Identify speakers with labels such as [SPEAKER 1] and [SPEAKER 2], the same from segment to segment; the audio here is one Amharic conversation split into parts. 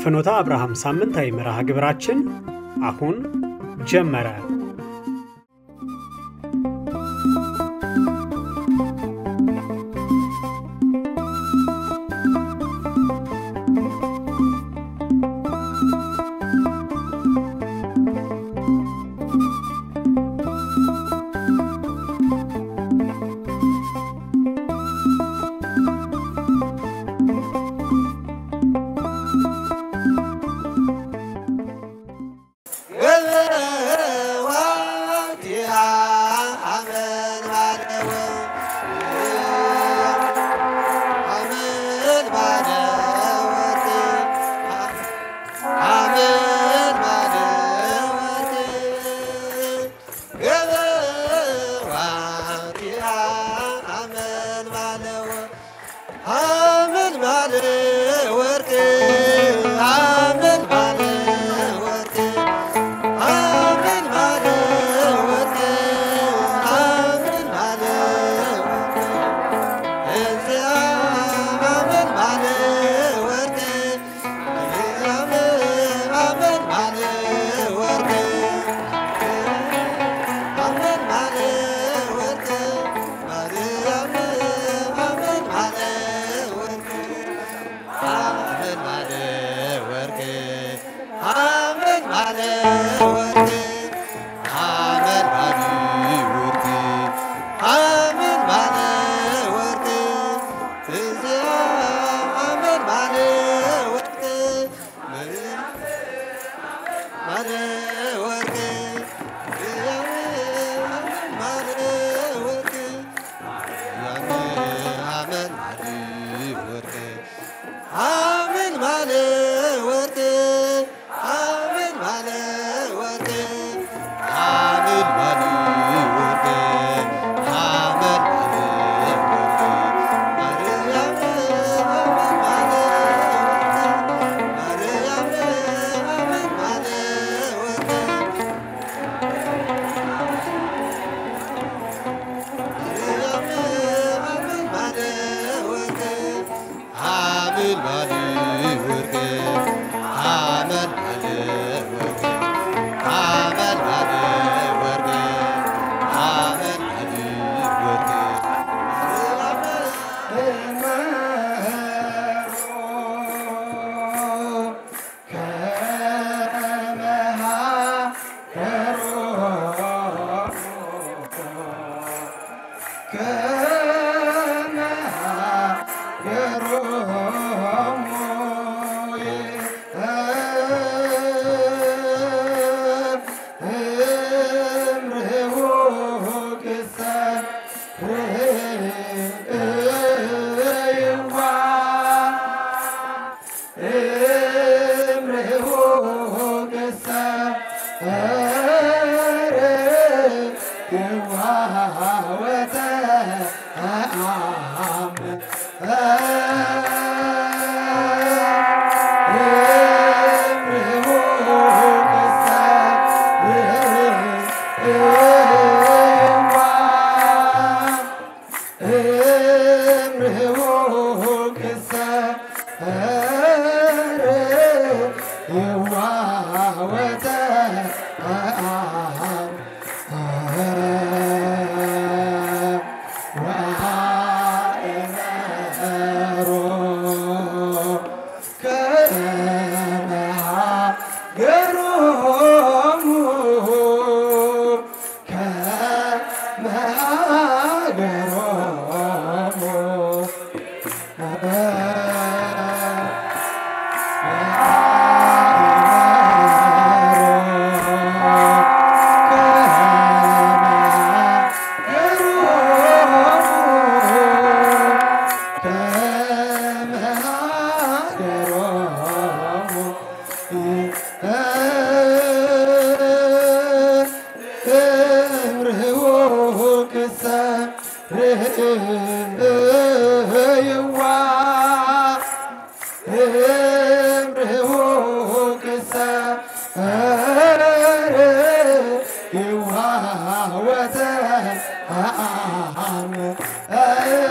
[SPEAKER 1] የፍኖተ አብርሃም ሳምንታዊ መርሃ ግብራችን አሁን ጀመረ።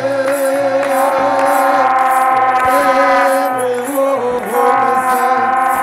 [SPEAKER 2] Yeah.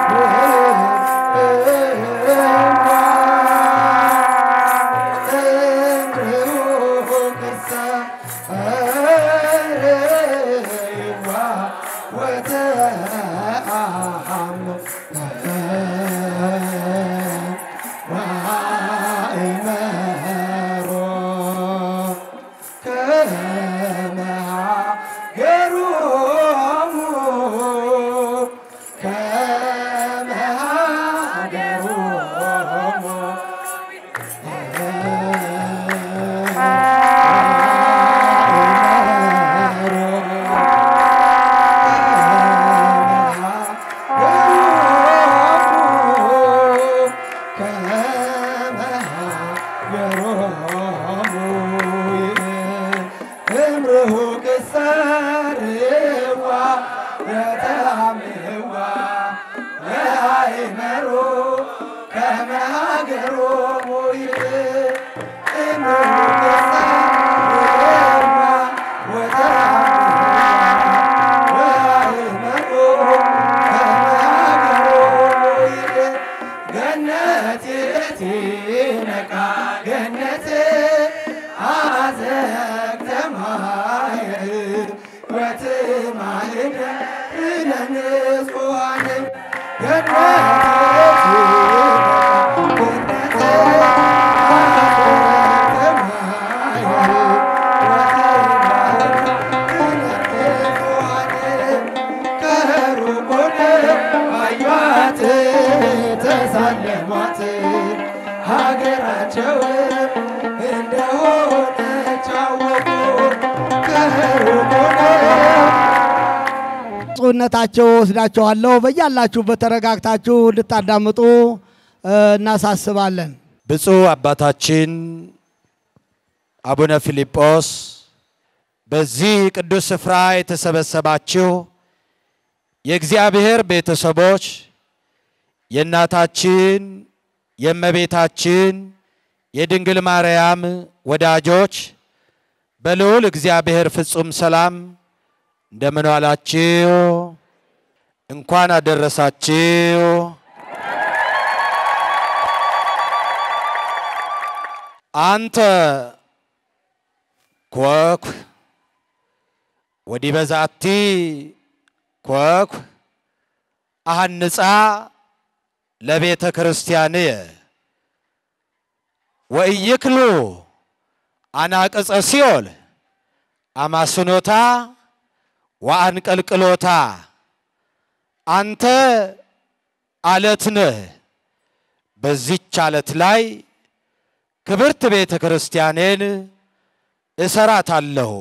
[SPEAKER 2] ብፁዕነታቸው ወስዳቸዋለሁ። በያላችሁበት ተረጋግታችሁ እንድታዳምጡ እናሳስባለን።
[SPEAKER 3] ብፁዕ አባታችን አቡነ ፊልጶስ በዚህ ቅዱስ ስፍራ የተሰበሰባችሁ የእግዚአብሔር ቤተሰቦች የእናታችን የእመቤታችን የድንግል ማርያም ወዳጆች በልዑል እግዚአብሔር ፍጹም ሰላም እንደምን ዋላችሁ? እንኳን አደረሳችሁ። አንተ ኮኩ ወዲህ በዛቲ ኮኩ አሃንጻ ለቤተ ክርስቲያንየ ወኢይክሉ አናቅጸ ሲኦል አማስኖታ ወአንቀልቅሎታ አንተ አለት ነህ። በዚች አለት ላይ ክብርት ቤተ ክርስቲያኔን እሰራታለሁ።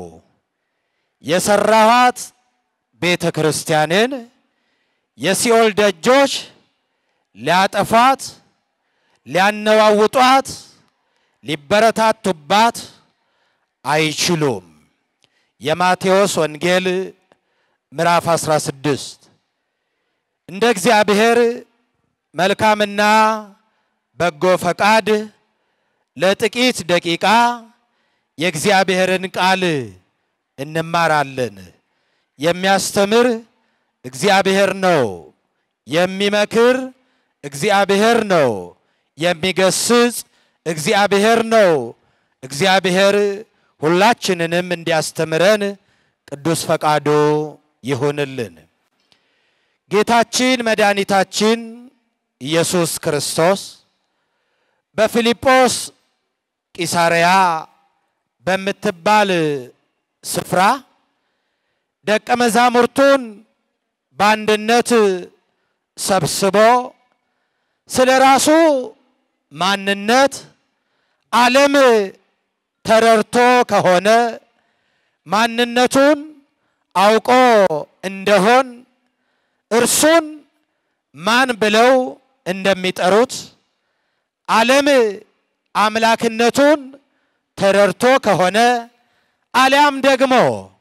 [SPEAKER 3] የሰራኋት ቤተ ክርስቲያኔን የሲኦል ደጆች ሊያጠፏት፣ ሊያነዋውጧት፣ ሊበረታቱባት አይችሉም። የማቴዎስ ወንጌል ምዕራፍ 16 እንደ እግዚአብሔር መልካምና በጎ ፈቃድ ለጥቂት ደቂቃ የእግዚአብሔርን ቃል እንማራለን። የሚያስተምር እግዚአብሔር ነው። የሚመክር እግዚአብሔር ነው። የሚገስጽ እግዚአብሔር ነው። እግዚአብሔር ሁላችንንም እንዲያስተምረን ቅዱስ ፈቃዱ ይሁንልን። ጌታችን መድኃኒታችን ኢየሱስ ክርስቶስ በፊልጶስ ቂሳርያ በምትባል ስፍራ ደቀ መዛሙርቱን በአንድነት ሰብስቦ ስለ ራሱ ማንነት ዓለም ተረድቶ ከሆነ ማንነቱን አውቆ እንደሆን እርሱን ማን ብለው እንደሚጠሩት ዓለም አምላክነቱን ተረድቶ ከሆነ አሊያም ደግሞ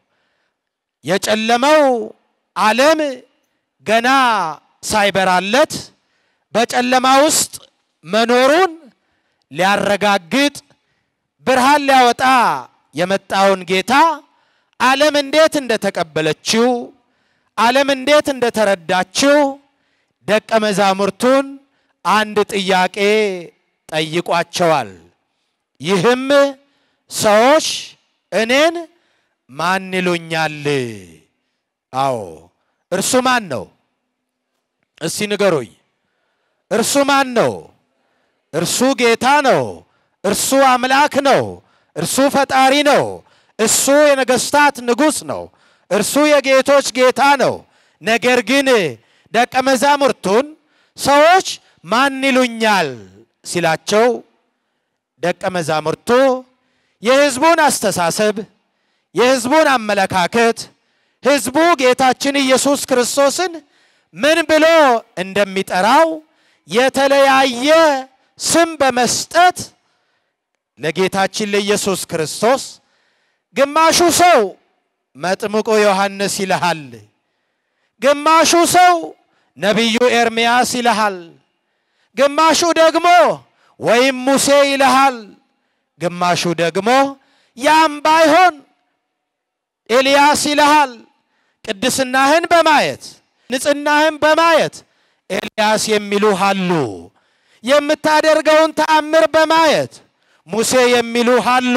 [SPEAKER 3] የጨለመው ዓለም ገና ሳይበራለት በጨለማ ውስጥ መኖሩን ሊያረጋግጥ ብርሃን ሊያወጣ የመጣውን ጌታ ዓለም እንዴት እንደተቀበለችው ዓለም እንዴት እንደተረዳችው ደቀ መዛሙርቱን አንድ ጥያቄ ጠይቋቸዋል። ይህም ሰዎች እኔን ማን ይሉኛል? አዎ እርሱ ማን ነው? እስቲ ንገሩኝ። እርሱ ማን ነው? እርሱ ጌታ ነው። እርሱ አምላክ ነው። እርሱ ፈጣሪ ነው። እሱ የነገስታት ንጉሥ ነው። እርሱ የጌቶች ጌታ ነው። ነገር ግን ደቀ መዛሙርቱን ሰዎች ማን ይሉኛል ሲላቸው ደቀ መዛሙርቱ የሕዝቡን አስተሳሰብ፣ የሕዝቡን አመለካከት ሕዝቡ ጌታችን ኢየሱስ ክርስቶስን ምን ብሎ እንደሚጠራው የተለያየ ስም በመስጠት ለጌታችን ለኢየሱስ ክርስቶስ ግማሹ ሰው መጥምቁ ዮሐንስ ይልሃል፣ ግማሹ ሰው ነቢዩ ኤርምያስ ይልሃል፣ ግማሹ ደግሞ ወይም ሙሴ ይልሃል፣ ግማሹ ደግሞ ያም ባይሆን ኤልያስ ይልሃል። ቅድስናህን በማየት ንጽሕናህን በማየት ኤልያስ የሚሉህ አሉ። የምታደርገውን ተአምር በማየት ሙሴ የሚሉህ አሉ።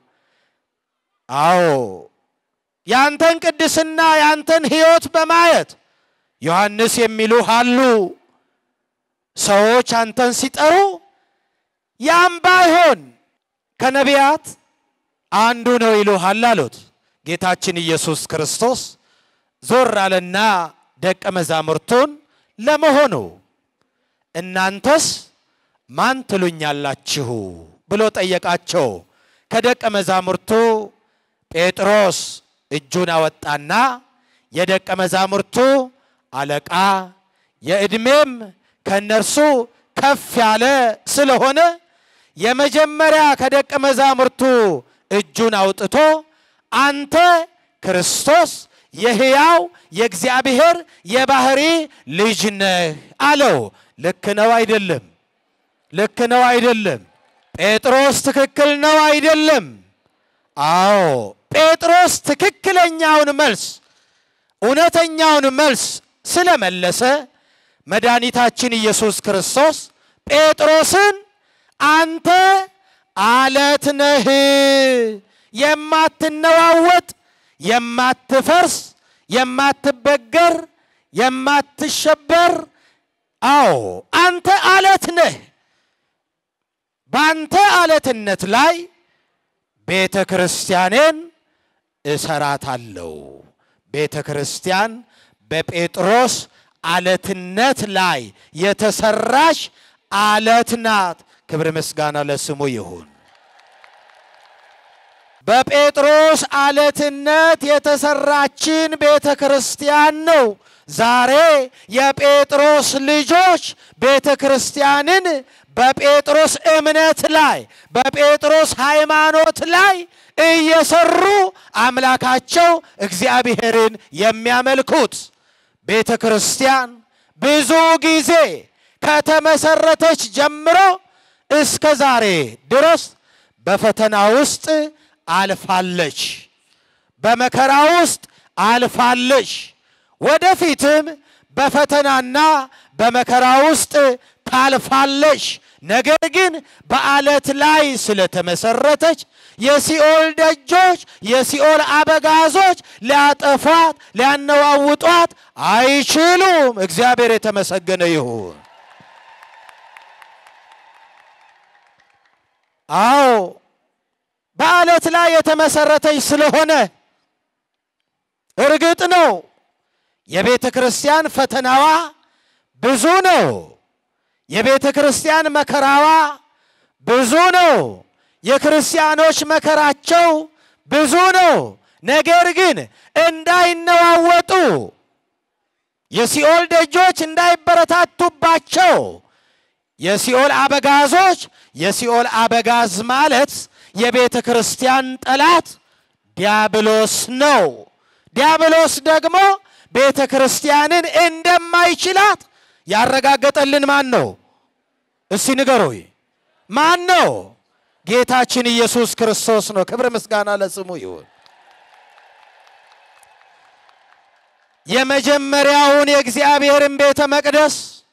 [SPEAKER 3] አዎ ያንተን ቅድስና ያንተን ሕይወት በማየት ዮሐንስ የሚሉህ አሉ። ሰዎች አንተን ሲጠሩ ያም ባይሆን ከነቢያት አንዱ ነው ይሉሃል አሉት። ጌታችን ኢየሱስ ክርስቶስ ዞር አለና ደቀ መዛሙርቱን ለመሆኑ እናንተስ ማን ትሉኛላችሁ ብሎ ጠየቃቸው። ከደቀ መዛሙርቱ ጴጥሮስ እጁን አወጣና የደቀ መዛሙርቱ አለቃ የዕድሜም ከእነርሱ ከፍ ያለ ስለሆነ የመጀመሪያ ከደቀ መዛሙርቱ እጁን አውጥቶ አንተ ክርስቶስ የሕያው የእግዚአብሔር የባህሪ ልጅ ነህ አለው። ልክ ነው አይደለም? ልክ ነው አይደለም? ጴጥሮስ ትክክል ነው አይደለም? አዎ ጴጥሮስ ትክክለኛውን መልስ እውነተኛውን መልስ ስለመለሰ መድኃኒታችን ኢየሱስ ክርስቶስ ጴጥሮስን አንተ አለት ነህ፣ የማትነዋወጥ፣ የማትፈርስ፣ የማትበገር፣ የማትሸበር አዎ አንተ አለት ነህ። በአንተ አለትነት ላይ ቤተ ክርስቲያኔን እሰራታለሁ። ቤተ ክርስቲያን በጴጥሮስ አለትነት ላይ የተሰራች አለት ናት። ክብር ምስጋና ለስሙ ይሁን። በጴጥሮስ አለትነት የተሰራችን ቤተ ክርስቲያን ነው። ዛሬ የጴጥሮስ ልጆች ቤተ ክርስቲያንን በጴጥሮስ እምነት ላይ በጴጥሮስ ሃይማኖት ላይ እየሰሩ አምላካቸው እግዚአብሔርን የሚያመልኩት ቤተ ክርስቲያን ብዙ ጊዜ ከተመሰረተች ጀምሮ እስከ ዛሬ ድረስ በፈተና ውስጥ አልፋለች፣ በመከራ ውስጥ አልፋለች። ወደፊትም በፈተናና በመከራ ውስጥ ታልፋለች። ነገር ግን በአለት ላይ ስለተመሰረተች የሲኦል ደጆች፣ የሲኦል አበጋዞች ሊያጠፏት፣ ሊያነዋውጧት አይችሉም። እግዚአብሔር የተመሰገነ ይሁን። አዎ በአለት ላይ የተመሰረተች ስለሆነ እርግጥ ነው የቤተ ክርስቲያን ፈተናዋ ብዙ ነው። የቤተ ክርስቲያን መከራዋ ብዙ ነው። የክርስቲያኖች መከራቸው ብዙ ነው። ነገር ግን እንዳይነዋወጡ የሲኦል ደጆች እንዳይበረታቱባቸው የሲኦል አበጋዞች የሲኦል አበጋዝ ማለት የቤተ ክርስቲያን ጠላት ዲያብሎስ ነው። ዲያብሎስ ደግሞ ቤተ ክርስቲያንን እንደማይችላት ያረጋገጠልን ማን ነው? እስቲ ንገሩኝ፣ ማን ነው? ጌታችን ኢየሱስ ክርስቶስ ነው። ክብር ምስጋና ለስሙ ይሁን። የመጀመሪያውን የእግዚአብሔርን ቤተ መቅደስ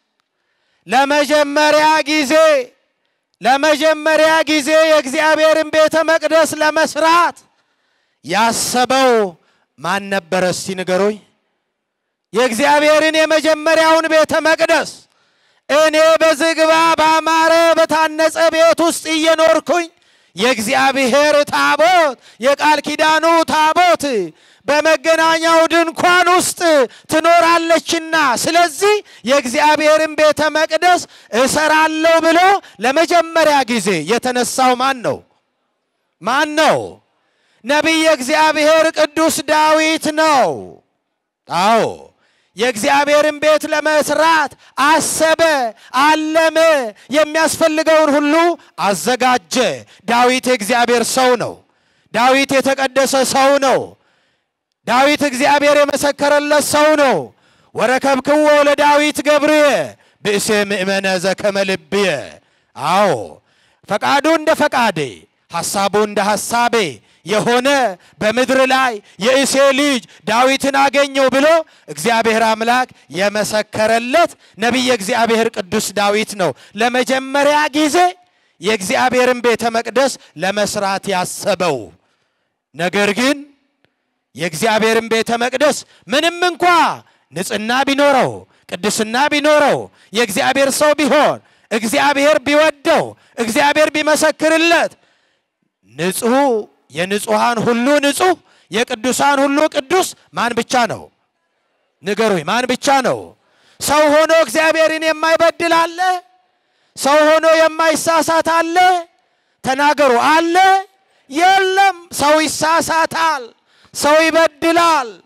[SPEAKER 3] ለመጀመሪያ ጊዜ ለመጀመሪያ ጊዜ የእግዚአብሔርን ቤተ መቅደስ ለመስራት ያሰበው ማን ነበረ? እስቲ ንገሩኝ። የእግዚአብሔርን የመጀመሪያውን ቤተ መቅደስ እኔ በዝግባ ባማረ በታነጸ ቤት ውስጥ እየኖርኩኝ የእግዚአብሔር ታቦት የቃል ኪዳኑ ታቦት በመገናኛው ድንኳን ውስጥ ትኖራለችና ስለዚህ የእግዚአብሔርን ቤተ መቅደስ እሰራለሁ ብሎ ለመጀመሪያ ጊዜ የተነሳው ማን ነው? ማን ነው? ነቢየ እግዚአብሔር ቅዱስ ዳዊት ነው። አዎ የእግዚአብሔርን ቤት ለመስራት አሰበ፣ አለመ፣ የሚያስፈልገውን ሁሉ አዘጋጀ። ዳዊት የእግዚአብሔር ሰው ነው። ዳዊት የተቀደሰ ሰው ነው። ዳዊት እግዚአብሔር የመሰከረለት ሰው ነው። ወረከብክዎ ለዳዊት ገብርየ ብእሴ ምእመነ ዘከመ ልብየ። አዎ ፈቃዱ እንደ ፈቃዴ ሐሳቡ እንደ ሐሳቤ የሆነ በምድር ላይ የእሴ ልጅ ዳዊትን አገኘው ብሎ እግዚአብሔር አምላክ የመሰከረለት ነቢየ እግዚአብሔር ቅዱስ ዳዊት ነው። ለመጀመሪያ ጊዜ የእግዚአብሔርን ቤተ መቅደስ ለመስራት ያሰበው ነገር ግን የእግዚአብሔርን ቤተ መቅደስ ምንም እንኳ ንጽሕና ቢኖረው ቅድስና ቢኖረው የእግዚአብሔር ሰው ቢሆን እግዚአብሔር ቢወደው እግዚአብሔር ቢመሰክርለት ንጹሕ የንጹሐን ሁሉ ንጹሕ የቅዱሳን ሁሉ ቅዱስ ማን ብቻ ነው? ንገሩኝ፣ ማን ብቻ ነው? ሰው ሆኖ እግዚአብሔርን የማይበድል አለ? ሰው ሆኖ የማይሳሳት አለ? ተናገሩ። አለ? የለም። ሰው ይሳሳታል፣ ሰው ይበድላል።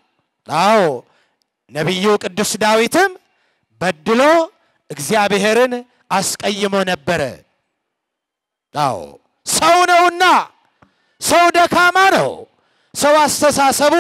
[SPEAKER 3] አዎ ነቢዩ ቅዱስ ዳዊትም በድሎ እግዚአብሔርን አስቀይሞ ነበረ። አዎ ሰው ነውና፣ ሰው ደካማ ነው። ሰው አስተሳሰቡ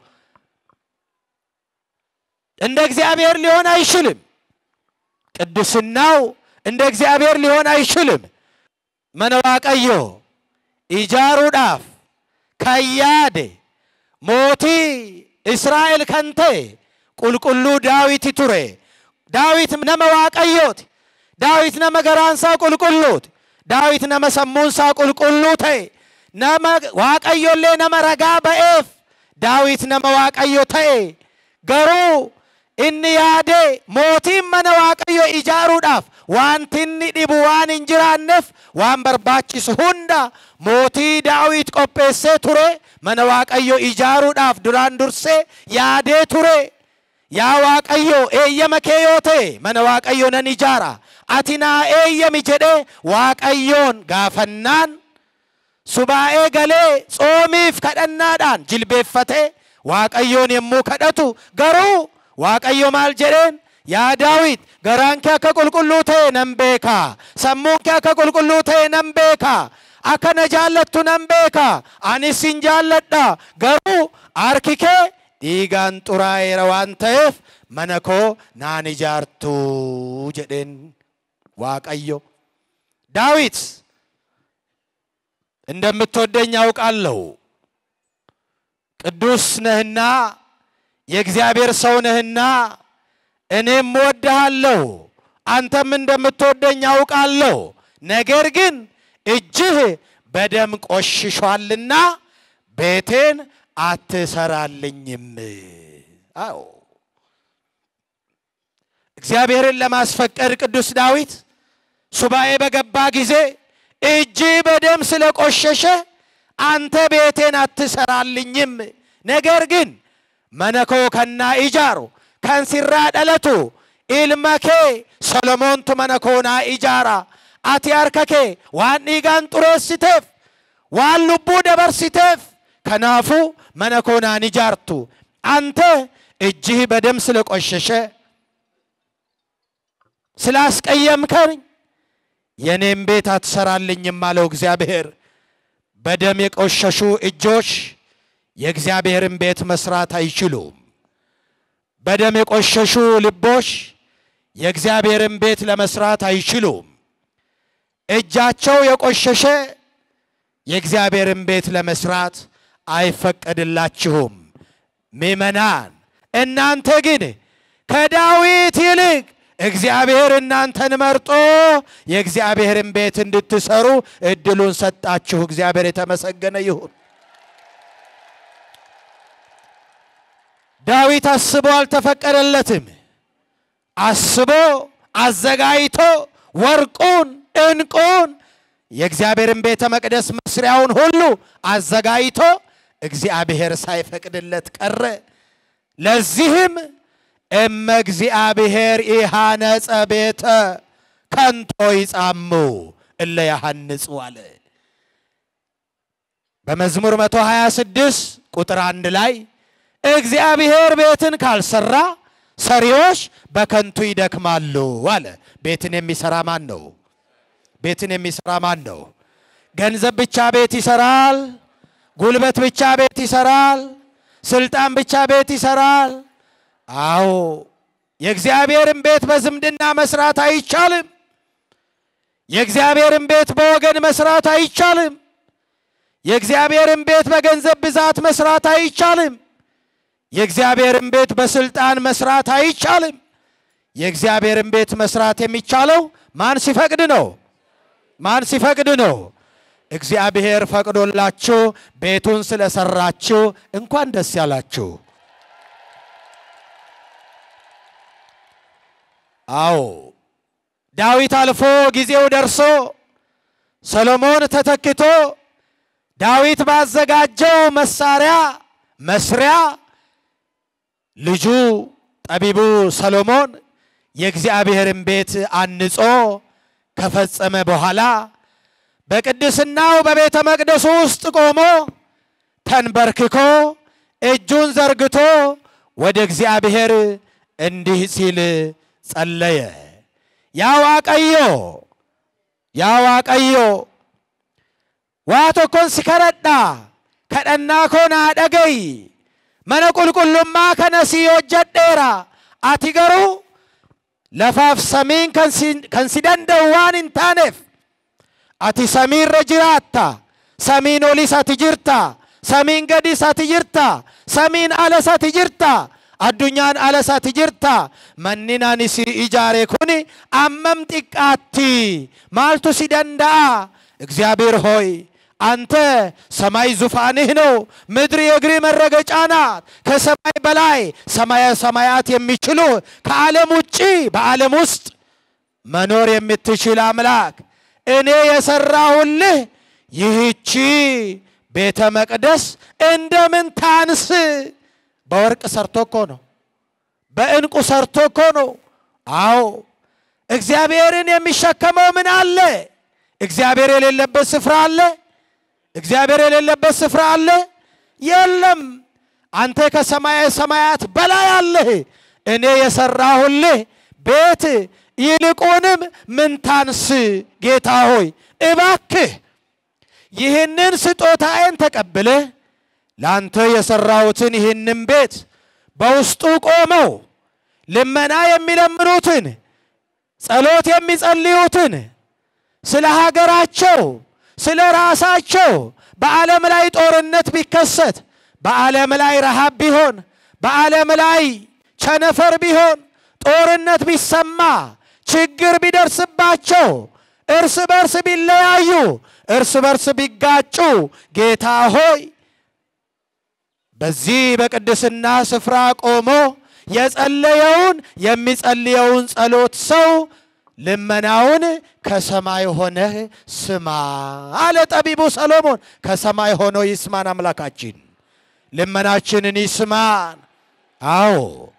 [SPEAKER 3] እንደ እግዚአብሔር ሊሆን አይችልም። ቅድስናው እንደ እግዚአብሔር ሊሆን አይችልም። መነዋቀዮ ኢጃሩዳፍ ከያደ ሞቲ እስራኤል ከንቴ ቁልቁሉ ዳዊት ቱሬ ዳዊት ነመ ዋቀዮት ዳዊት ነመ ገራንሳ ቁልቁሉት ዳዊት ነመ ሰሙንሳ ቁልቁሉ ተይ ነመ ዋቀዮሌ ነመ ረጋ በኤፍ ዳዊት ነመ ዋቀዮ ተኤ ገሩ inni yaade mootiin mana waaqayyo ijaaruudhaaf wanti inni dhibu waan hin jiraanneef waan barbaachisu hunda mootii daawit qopheessee ture mana waaqayyo ijaaruudhaaf duraan dursee yaadee ture yaa waaqayyo eeyyama kee yoo ta'e mana waaqayyo nan ijaara ati naa eeyyami jedhee waaqayyoon gaafannaan subaa'ee galee tsoomiif kadhannaadhaan jilbeeffatee waaqayyoon yommuu kadhatu garuu waaqayyo maal jedheen yaa daawit garaan kee akka qulqulluu ta'e nan beekaa sammuun kee akka qulqulluu ta'e nan beekaa akka na jaallattu nan beekaa anis sin jaalladha garuu harki kee dhiigaan xuraa'eera waan ta'eef mana koo naan ijaartuu jedheen waaqayyo ዳዊት እንደምትወደኝ አውቃለሁ ቅዱስ ነህና የእግዚአብሔር ሰው ነህና እኔም እወድሃለሁ፣ አንተም እንደምትወደኝ አውቃለሁ። ነገር ግን እጅህ በደም ቆሽሿልና ቤቴን አትሰራልኝም። አዎ እግዚአብሔርን ለማስፈቀድ ቅዱስ ዳዊት ሱባኤ በገባ ጊዜ እጅ በደም ስለቆሸሸ አንተ ቤቴን አትሰራልኝም፣ ነገር ግን መነኮ ከና ኢጃሩ ከንሲራ ደለቱ ኢልመኬ ሰሎሞንቱ መነኮና ኢጃራ አቲ አርከኬ ዋን ዲጋን ጡሬስiteef waan lubbuu dabarsiteef ከናፉ መነኮናን ኢጃርቱ አንተ እጅህ በደም ስለቆሸሸ ስላስቀየምከኝ የኔም ቤት አትሰራልኝም አለው እግዚአብሔር። በደም የቆሸሹ እጆች የእግዚአብሔርን ቤት መስራት አይችሉም። በደም የቆሸሹ ልቦች የእግዚአብሔርን ቤት ለመስራት አይችሉም። እጃቸው የቆሸሸ የእግዚአብሔርን ቤት ለመስራት አይፈቀድላችሁም። ምእመናን እናንተ ግን ከዳዊት ይልቅ እግዚአብሔር እናንተን መርጦ የእግዚአብሔርን ቤት እንድትሰሩ እድሉን ሰጣችሁ። እግዚአብሔር የተመሰገነ ይሁን። ዳዊት አስቦ አልተፈቀደለትም። አስቦ አዘጋጅቶ ወርቁን፣ ዕንቁን የእግዚአብሔርን ቤተ መቅደስ መስሪያውን ሁሉ አዘጋጅቶ እግዚአብሔር ሳይፈቅድለት ቀረ። ለዚህም እመ እግዚአብሔር ኢሃነጸ ቤተ ከንቶ ይጻሙ እለ ያሐንጹ አለ። በመዝሙር 126 ቁጥር አንድ ላይ እግዚአብሔር ቤትን ካልሰራ ሰሪዎች በከንቱ ይደክማሉ አለ። ቤትን የሚሰራ ማን ነው? ቤትን የሚሰራ ማን ነው? ገንዘብ ብቻ ቤት ይሰራል። ጉልበት ብቻ ቤት ይሰራል። ስልጣን ብቻ ቤት ይሰራል። አዎ የእግዚአብሔርን ቤት በዝምድና መስራት አይቻልም። የእግዚአብሔርን ቤት በወገን መስራት አይቻልም። የእግዚአብሔርን ቤት በገንዘብ ብዛት መስራት አይቻልም። የእግዚአብሔርን ቤት በስልጣን መስራት አይቻልም። የእግዚአብሔርን ቤት መስራት የሚቻለው ማን ሲፈቅድ ነው? ማን ሲፈቅድ ነው? እግዚአብሔር ፈቅዶላችሁ ቤቱን ስለሰራችሁ እንኳን ደስ ያላችሁ። አዎ ዳዊት አልፎ ጊዜው ደርሶ ሰሎሞን ተተክቶ ዳዊት ባዘጋጀው መሳሪያ መስሪያ ልጁ ጠቢቡ ሰሎሞን የእግዚአብሔርን ቤት አንጾ ከፈጸመ በኋላ በቅድስናው በቤተ መቅደሱ ውስጥ ቆሞ ተንበርክኮ እጁን ዘርግቶ ወደ እግዚአብሔር እንዲህ ሲል ጸለየ። ያ ዋቀዮ ያ ዋቀዮ waa tokkon si kadhadha kadhannaa koo naa dhagayi mana qulqullummaa kana si hojjadheera ati garuu lafaaf samiin kan si, kan si danda'u waan hin taaneef ati samiirra jiraatta samiin olis ati jirta samiin gadis ati jirta samiin alas ati jirta addunyaan alas ati jirta manni ani si ijaare kun ammam xiqqaatti maaltu si danda'a እግዚአብሔር ሆይ አንተ ሰማይ ዙፋንህ ነው፣ ምድር የእግር መረገጫ ናት። ከሰማይ በላይ ሰማየ ሰማያት የሚችሉ ከዓለም ውጪ በዓለም ውስጥ መኖር የምትችል አምላክ እኔ የሰራሁልህ ይህቺ ቤተ መቅደስ እንደምን ታንስ? በወርቅ ሰርቶ እኮ ነው፣ በዕንቁ ሰርቶ እኮ ነው። አዎ እግዚአብሔርን የሚሸከመው ምን አለ? እግዚአብሔር የሌለበት ስፍራ አለ? እግዚአብሔር የሌለበት ስፍራ አለ? የለም። አንተ ከሰማየ ሰማያት በላይ አለህ። እኔ የሰራሁልህ ቤት ይልቁንም ምን ታንስ? ጌታ ሆይ እባክህ ይህንን ስጦታዬን ተቀብለህ ለአንተ የሰራሁትን ይህንን ቤት በውስጡ ቆመው ልመና የሚለምኑትን ጸሎት የሚጸልዩትን ስለ ሀገራቸው ስለ ራሳቸው በዓለም ላይ ጦርነት ቢከሰት በዓለም ላይ ረሃብ ቢሆን በዓለም ላይ ቸነፈር ቢሆን ጦርነት ቢሰማ ችግር ቢደርስባቸው እርስ በርስ ቢለያዩ እርስ በርስ ቢጋጩ ጌታ ሆይ በዚህ በቅድስና ስፍራ ቆሞ የጸለየውን የሚጸልየውን ጸሎት ሰው ልመናውን ከሰማይ ሆነህ ስማ አለ ጠቢቡ ሰሎሞን። ከሰማይ ሆኖ ይስማን አምላካችን፣ ልመናችንን ይስማን። አዎ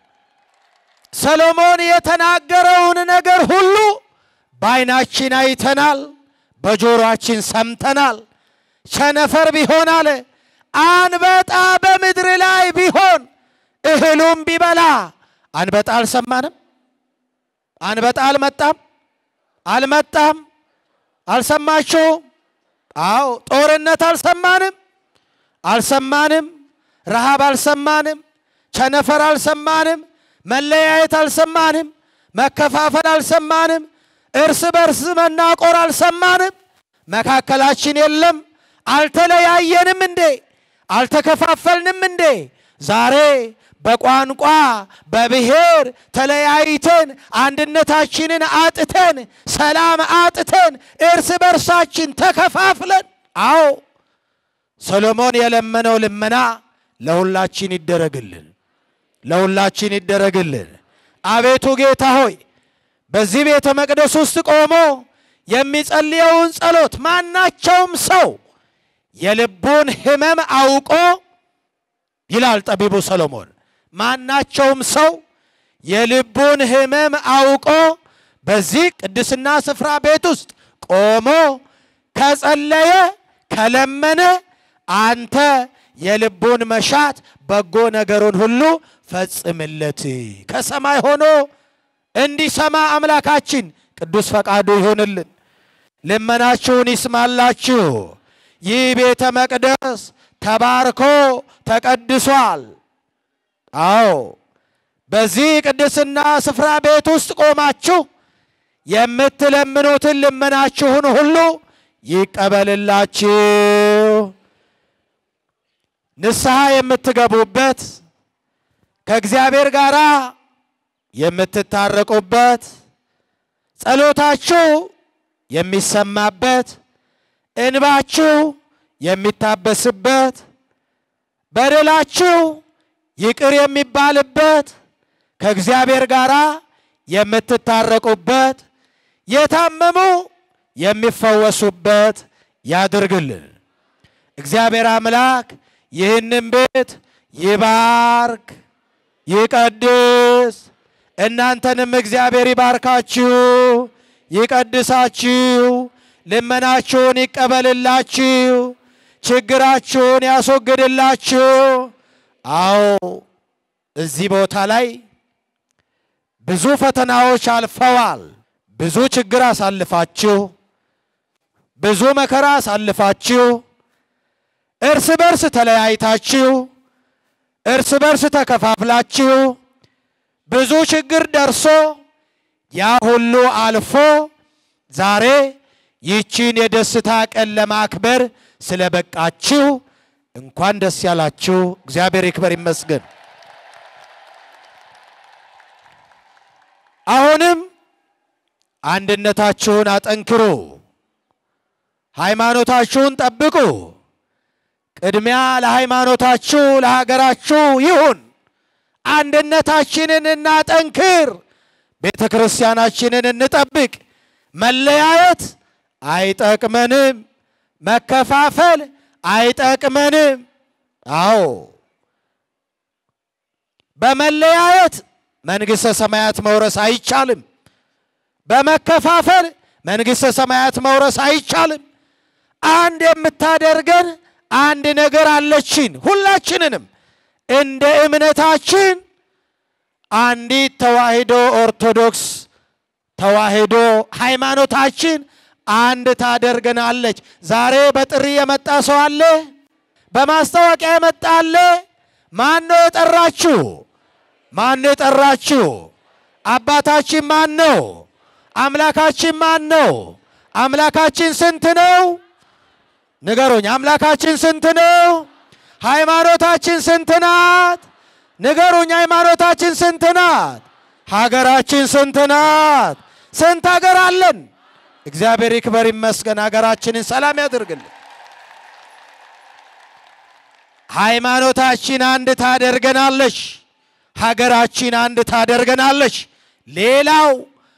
[SPEAKER 3] ሰሎሞን የተናገረውን ነገር ሁሉ በዓይናችን አይተናል፣ በጆሮአችን ሰምተናል። ቸነፈር ቢሆን አለ አንበጣ በምድር ላይ ቢሆን እህሉም ቢበላ አንበጣ አልሰማንም? አንበጣ አልመጣም? አልመጣም? አልሰማችሁም? አዎ ጦርነት አልሰማንም? አልሰማንም? ረሃብ አልሰማንም? ቸነፈር አልሰማንም? መለያየት አልሰማንም? መከፋፈል አልሰማንም? እርስ በርስ መናቆር አልሰማንም? መካከላችን የለም? አልተለያየንም እንዴ? አልተከፋፈልንም እንዴ? ዛሬ በቋንቋ በብሔር ተለያይተን አንድነታችንን አጥተን ሰላም አጥተን እርስ በርሳችን ተከፋፍለን፣ አዎ ሰሎሞን የለመነው ልመና ለሁላችን ይደረግልን፣ ለሁላችን ይደረግልን። አቤቱ ጌታ ሆይ በዚህ ቤተ መቅደስ ውስጥ ቆሞ የሚጸልየውን ጸሎት ማናቸውም ሰው የልቡን ሕመም አውቆ ይላል ጠቢቡ ሰሎሞን ማናቸውም ሰው የልቡን ሕመም አውቆ በዚህ ቅድስና ስፍራ ቤት ውስጥ ቆሞ ከጸለየ ከለመነ አንተ የልቡን መሻት በጎ ነገሩን ሁሉ ፈጽምለት። ከሰማይ ሆኖ እንዲሰማ አምላካችን ቅዱስ ፈቃዱ ይሆንልን። ልመናችሁን ይስማላችሁ። ይህ ቤተ መቅደስ ተባርኮ ተቀድሷል። አዎ በዚህ ቅድስና ስፍራ ቤት ውስጥ ቆማችሁ የምትለምኑትን ልመናችሁን ሁሉ ይቀበልላችሁ። ንስሐ የምትገቡበት ከእግዚአብሔር ጋር የምትታረቁበት ጸሎታችሁ የሚሰማበት እንባችሁ የሚታበስበት በደላችሁ ይቅር የሚባልበት ከእግዚአብሔር ጋር የምትታረቁበት የታመሙ የሚፈወሱበት ያድርግልን። እግዚአብሔር አምላክ ይህንን ቤት ይባርክ፣ ይቀድስ። እናንተንም እግዚአብሔር ይባርካችሁ፣ ይቀድሳችሁ፣ ልመናችሁን እዚህ ቦታ ላይ ብዙ ፈተናዎች አልፈዋል። ብዙ ችግር አሳልፋችሁ፣ ብዙ መከራ አሳልፋችሁ፣ እርስ በርስ ተለያይታችሁ፣ እርስ በርስ ተከፋፍላችሁ፣ ብዙ ችግር ደርሶ ያ ሁሉ አልፎ ዛሬ ይቺን የደስታ ቀን ለማክበር ስለበቃችሁ እንኳን ደስ ያላችሁ። እግዚአብሔር ይክበር ይመስገን። አሁንም አንድነታችሁን አጠንክሩ፣ ሃይማኖታችሁን ጠብቁ። ቅድሚያ ለሃይማኖታችሁ ለሀገራችሁ ይሁን። አንድነታችንን እናጠንክር፣ ቤተ ክርስቲያናችንን እንጠብቅ። መለያየት አይጠቅመንም፣ መከፋፈል አይጠቅመንም። አዎ በመለያየት መንግሥተ ሰማያት መውረስ አይቻልም። በመከፋፈል መንግሥተ ሰማያት መውረስ አይቻልም። አንድ የምታደርገን አንድ ነገር አለችን። ሁላችንንም እንደ እምነታችን አንዲት ተዋሕዶ ኦርቶዶክስ ተዋሕዶ ሃይማኖታችን አንድ ታደርገናለች። ዛሬ በጥሪ የመጣ ሰው አለ? በማስታወቂያ የመጣ አለ? ማን ነው የጠራችሁ? ማን ነው የጠራችሁ? አባታችን ማን ነው? አምላካችን ማን ነው? አምላካችን ስንት ነው? ንገሩኝ። አምላካችን ስንት ነው? ሃይማኖታችን ስንት ናት? ንገሩኝ። ሃይማኖታችን ስንት ናት? ሀገራችን ስንት ናት? ስንት ሀገር አለን? እግዚአብሔር ይክበር ይመስገን። ሀገራችንን ሰላም ያደርግልን። ሃይማኖታችን አንድ ታደርገናለች። ሀገራችን አንድ ታደርገናለች። ሌላው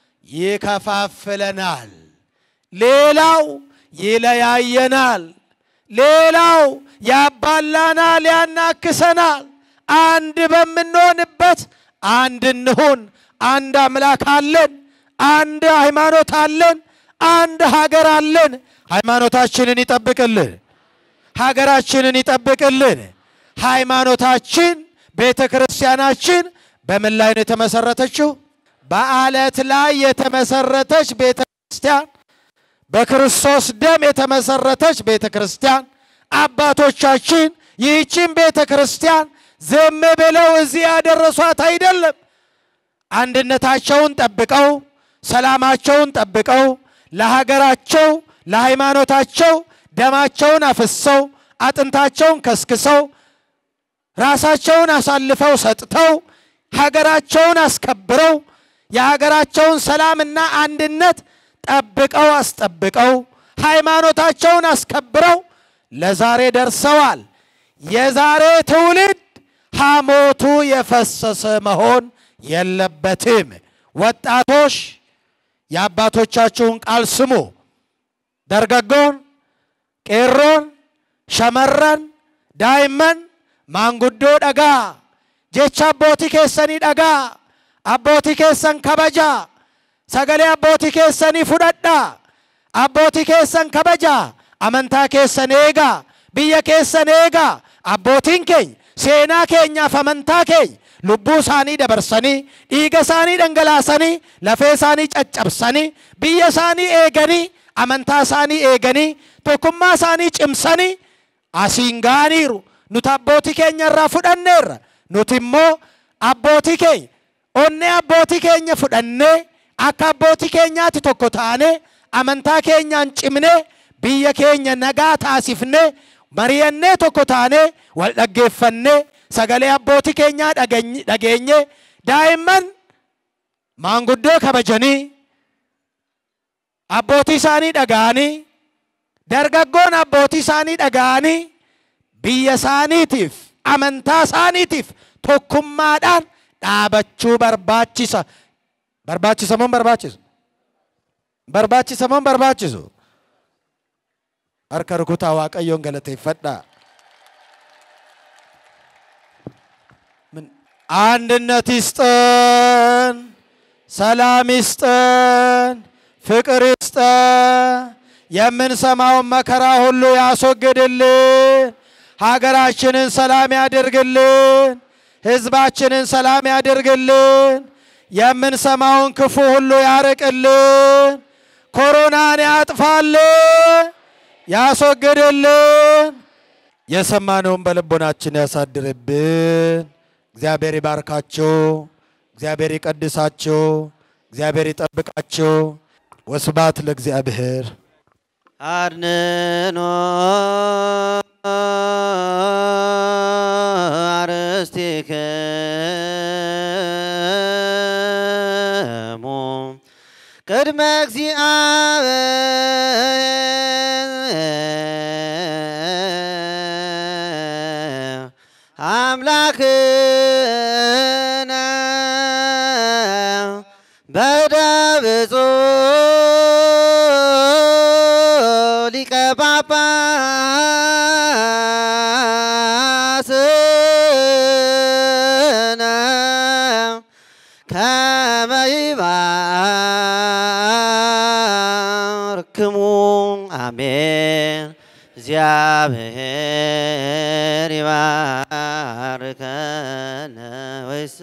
[SPEAKER 3] ይከፋፍለናል። ሌላው ይለያየናል። ሌላው ያባላናል፣ ያናክሰናል። አንድ በምንሆንበት አንድ እንሁን። አንድ አምላክ አለን። አንድ ሃይማኖት አለን። አንድ ሀገር አለን። ሃይማኖታችንን ይጠብቅልን። ሀገራችንን ይጠብቅልን። ሃይማኖታችን ቤተ ክርስቲያናችን በምን ላይ ነው የተመሰረተችው? በአለት ላይ የተመሰረተች ቤተ ክርስቲያን፣ በክርስቶስ ደም የተመሰረተች ቤተ ክርስቲያን። አባቶቻችን ይህችን ቤተ ክርስቲያን ዝም ብለው እዚህ ያደረሷት አይደለም። አንድነታቸውን ጠብቀው ሰላማቸውን ጠብቀው ለሀገራቸው ለሃይማኖታቸው ደማቸውን አፍሰው አጥንታቸውን ከስክሰው ራሳቸውን አሳልፈው ሰጥተው ሀገራቸውን አስከብረው የሀገራቸውን ሰላምና አንድነት ጠብቀው አስጠብቀው ሃይማኖታቸውን አስከብረው ለዛሬ ደርሰዋል። የዛሬ ትውልድ ሐሞቱ የፈሰሰ መሆን የለበትም። ወጣቶች የአባቶቻችሁን ቃል ስሙ። ደርገጎን፣ ቄሮን፣ ሸመረን፣ ዳይመን ማንጉዶ ደጋ ጀቻ አቦቲ ኬሰኒ ደጋ አቦቲ ኬሰን ከበጃ ሰገሌ አቦቲ ኬሰኒ ፉደዳ አቦቲ ኬሰን ከበጃ አመንታ ኬሰን ኤጋ ብየ ኬሰን ኤጋ አቦቲን ኬኝ ሴና ኬኛፍ አመንታ ኬኝ lubbuu isaanii dabarsanii dhiiga isaanii dhangalaasanii lafee isaanii caccabsanii biyya isaanii eeganii amantaa isaanii eeganii tokkummaa isaanii cimsanii asiin ga'aniiru nuti abbootii keenya irraa fudhanneerra nuti immoo abbootii keenya onnee abbootii keenya fudhannee akka abbootii keenyaatti tokko taanee amantaa keenyaan cimnee biyya keenya nagaa taasifnee mari'annee tokko taanee wal dhaggeeffannee sagalee abbootii keenyaa dhageenye daa'imman maanguddoo kabajanii abbootii isaanii dhaga'anii dargaggoon abbootii isaanii dhaga'anii biyya isaaniitiif amantaa isaaniitiif tokkummaadhaan dhaabachuu barbaachisa. Barbaachisa moo barbaachisu? Barbaachisa moo barbaachisu? Harka rukutaa Waaqayyoon galateeffadhaa. አንድነት ይስጠን፣ ሰላም ይስጠን፣ ፍቅር ይስጠን። የምንሰማውን መከራ ሁሉ ያስወግድልን፣ ሀገራችንን ሰላም ያደርግልን። ሕዝባችንን ሰላም ያድርግልን። የምንሰማውን ክፉ ሁሉ ያርቅልን። ኮሮናን ያጥፋልን፣ ያስወግድልን። የሰማነውን በልቦናችን ያሳድርብን። እግዚአብሔር ይባርካችሁ። እግዚአብሔር ይቀድሳችሁ። እግዚአብሔር ይጠብቃችሁ። ወስብሐት ለእግዚአብሔር።
[SPEAKER 4] አድንኖ አርሥቲክሙ ቅድመ እግዚአብሔር አምላክነ በደብጾ ሊቀ ጳጳስነ ከመ ይባርክሙ አሜን። እግዚአብሔር ይባርከነ ወይስ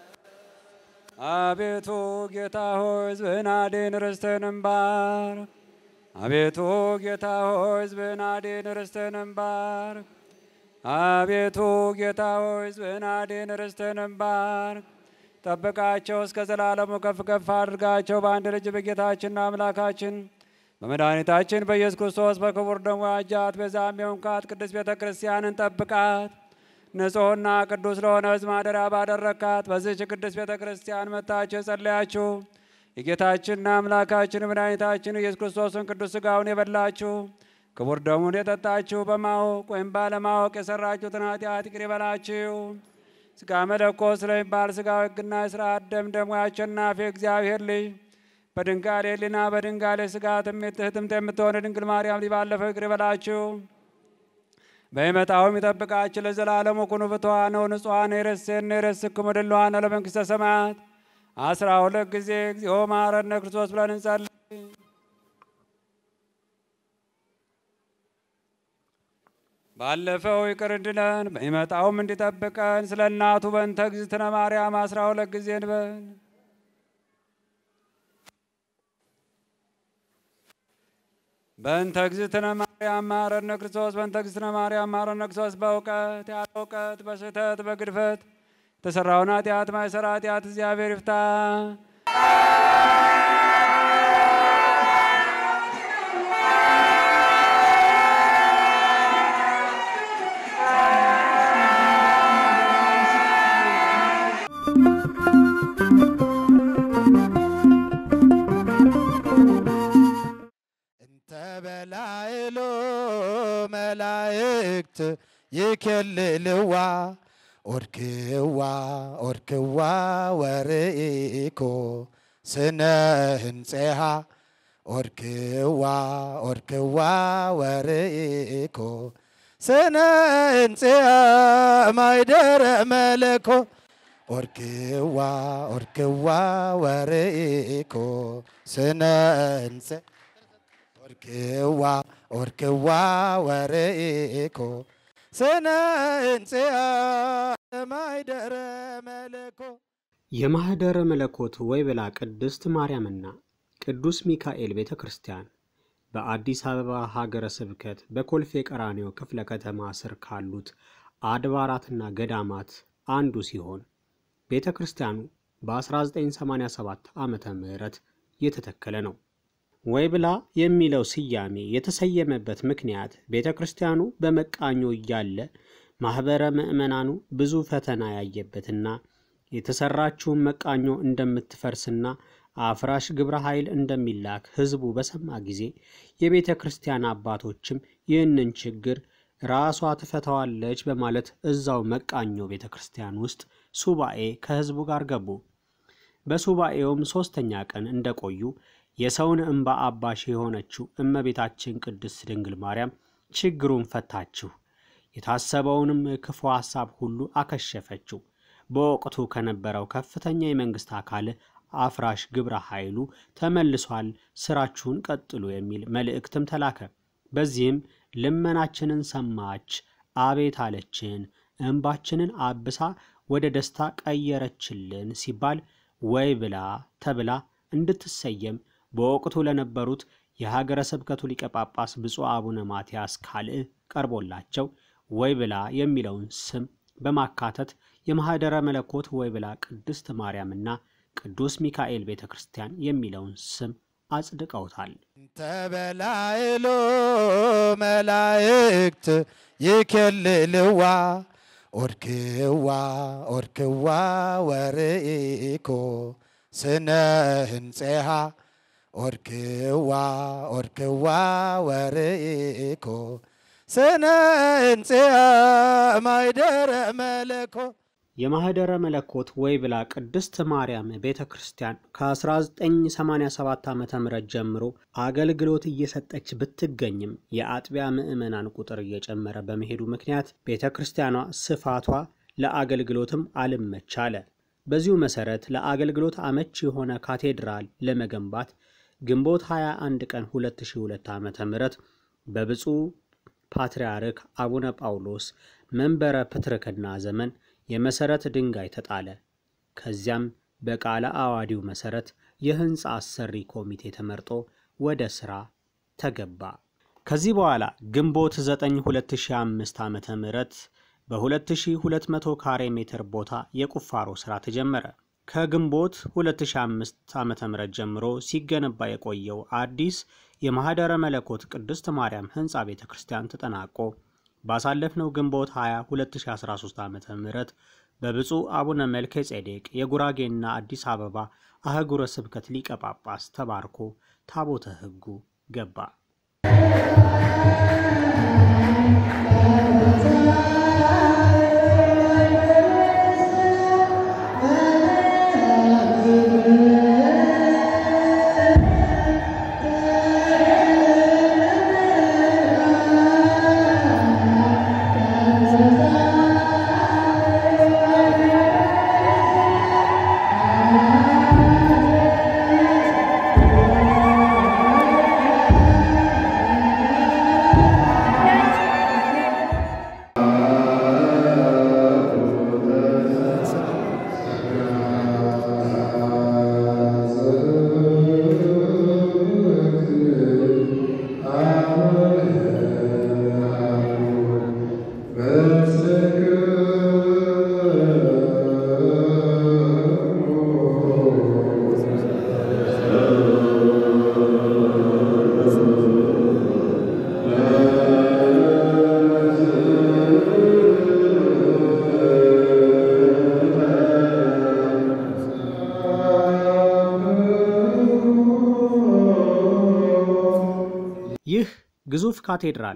[SPEAKER 5] አቤቱ ጌታ ሆይ ሕዝብህን አድን ርስትህንም ባርክ። አቤቱ ጌታ ሆይ ሕዝብህን አድን ርስትህንም ባርክ። አቤቱ ጌታ ሆይ ሕዝብህን አድን ርስትህንም ባርክ። ጠብቃቸው እስከ ዘላለሙ ከፍ ከፍ አድርጋቸው በአንድ ልጅ በጌታችንና አምላካችን በመድኃኒታችን በኢየሱስ ክርስቶስ በክቡር ደሙ ያጃት በዛም የሆንካት ቅድስት ቤተ ክርስቲያንን ጠብቃት። ንጹሕና ቅዱስ ለሆነ ሕዝብ ማደሪያ ባደረካት በዚህች ቅድስት ቤተ ክርስቲያን መጥታችሁ የጸለያችሁ የጌታችንና አምላካችን መድኃኒታችን ኢየሱስ ክርስቶስን ቅዱስ ሥጋውን የበላችሁ ክቡር ደሙን የጠጣችሁ በማወቅ ወይም ባለማወቅ የሰራችሁትን ኃጢአት ይቅር ይበላችሁ። ሥጋ መለኮት ስለሚባል ሥጋዊ ሕግና የሥርዓት ደም ደግሞ ያሸናፊ እግዚአብሔር ልጅ በድንጋሌ ሕሊና በድንጋሌ ሥጋ ትምት የምትሆን ድንግል ማርያም ልጅ ባለፈው ይቅር ይበላችሁ። በይመጣውም ይጠብቃችሁ ለዘላለሙ ኩኑ ፍትዋነ ወንጹሐነ ይረሴነ ይረስክሙ ድልዋነ ለመንግሥተ ሰማያት አስራ ሁለት ጊዜ እግዚኦ መሐረነ ክርስቶስ ብለን እንጸልይ። ባለፈው ይቅር እንድለን በሚመጣውም እንዲጠብቀን ስለ እናቱ በእንተ እግዝእትነ ማርያም አስራ ሁለት ጊዜ እንበል። በእንተ እግዝእትነ ማርያም መሐረነ ክርስቶስ በእንተ እግዝእትነ ማርያም መሐረነ ክርስቶስ በእውቀት ያለ እውቀት በስህተት በግድፈት የተሰራውን ኃጢአት ማይሰራ ኃጢአት እግዚአብሔር ይፍታ።
[SPEAKER 3] እንተ በላዕሉ መላእክት ይኬልልዋ ኦርክዋ ኦርክዋ ወርኢኮ ስነ ህንፄሃ ኦርክዋ ኦርክዋ ወርኢኮ ስነ ህንፄሃ ማይደረ መለኮ ኦርክዋ ኦርክዋ ወርኢኮ ስነ ህንፄ ኦርክዋ ኦርክዋ ወርኢኮ ስነ ህንፄሃ ማይደረ መለኮ
[SPEAKER 1] የማኅደረ መለኮት ወይብላ ቅድስት ማርያምና ቅዱስ ሚካኤል ቤተ ክርስቲያን በአዲስ አበባ ሀገረ ስብከት በኮልፌ ቀራኒዮ ክፍለ ከተማ ስር ካሉት አድባራትና ገዳማት አንዱ ሲሆን ቤተ ክርስቲያኑ በ1987 ዓመተ ምህረት የተተከለ ነው። ወይብላ የሚለው ስያሜ የተሰየመበት ምክንያት ቤተ ክርስቲያኑ በመቃኞ እያለ ማኅበረ ምዕመናኑ ብዙ ፈተና ያየበትና የተሰራችውን መቃኞ እንደምትፈርስና አፍራሽ ግብረ ኃይል እንደሚላክ ሕዝቡ በሰማ ጊዜ የቤተ ክርስቲያን አባቶችም ይህንን ችግር ራሷ ትፈታዋለች በማለት እዛው መቃኞ ቤተ ክርስቲያን ውስጥ ሱባኤ ከሕዝቡ ጋር ገቡ። በሱባኤውም ሦስተኛ ቀን እንደቆዩ የሰውን እንባ አባሽ የሆነችው እመቤታችን ቅድስት ድንግል ማርያም ችግሩን ፈታችሁ፣ የታሰበውንም ክፉ ሐሳብ ሁሉ አከሸፈችው። በወቅቱ ከነበረው ከፍተኛ የመንግሥት አካል አፍራሽ ግብረ ኃይሉ ተመልሷል፣ ስራችሁን ቀጥሉ የሚል መልእክትም ተላከ። በዚህም ልመናችንን ሰማች፣ አቤት አለችን፣ እንባችንን አብሳ ወደ ደስታ ቀየረችልን ሲባል ወይ ብላ ተብላ እንድትሰየም በወቅቱ ለነበሩት የሀገረ ስብከቱ ሊቀ ጳጳስ ብፁዕ አቡነ ማትያስ ካልዕ ቀርቦላቸው ወይ ብላ የሚለውን ስም በማካተት የማኅደረ መለኮት ወይ ብላ ቅድስት ማርያምና ቅዱስ ሚካኤል ቤተ ክርስቲያን የሚለውን ስም አጽድቀውታል።
[SPEAKER 3] ተበላይሎ መላእክት ይኬልልዋ ኦርክዋ ኦርክዋ ወርኢኮ ስነ ህንፄሃ ኦርክዋ ኦርክዋ ወርኢኮ ስነ ህንፄሃ ማይደረ መለኮ
[SPEAKER 1] የማኅደረ መለኮት ወይ ብላ ቅድስት ማርያም ቤተ ክርስቲያን ከ1987 ዓ ም ጀምሮ አገልግሎት እየሰጠች ብትገኝም የአጥቢያ ምዕመናን ቁጥር እየጨመረ በመሄዱ ምክንያት ቤተ ክርስቲያኗ ስፋቷ ለአገልግሎትም አልመች አለ። በዚሁ መሠረት ለአገልግሎት አመች የሆነ ካቴድራል ለመገንባት ግንቦት 21 ቀን 2002 ዓ ም በብፁዕ ፓትርያርክ አቡነ ጳውሎስ መንበረ ፕትርክና ዘመን የመሠረት ድንጋይ ተጣለ። ከዚያም በቃለ አዋዲው መሠረት የሕንፃ አሰሪ ኮሚቴ ተመርጦ ወደ ሥራ ተገባ። ከዚህ በኋላ ግንቦት 9 2005 ዓ ም በ2200 ካሬ ሜትር ቦታ የቁፋሮ ሥራ ተጀመረ። ከግንቦት 2005 ዓ ም ጀምሮ ሲገነባ የቆየው አዲስ የማኅደረ መለኮት ቅድስት ማርያም ሕንፃ ቤተ ክርስቲያን ተጠናቆ ባሳለፍነው ግንቦት 20 2013 ዓ ም በብፁዕ አቡነ መልከ ጼዴቅ የጉራጌና አዲስ አበባ አህጉረ ስብከት ሊቀ ጳጳስ ተባርኮ ታቦተ ሕጉ ገባ። ይህ ግዙፍ ካቴድራል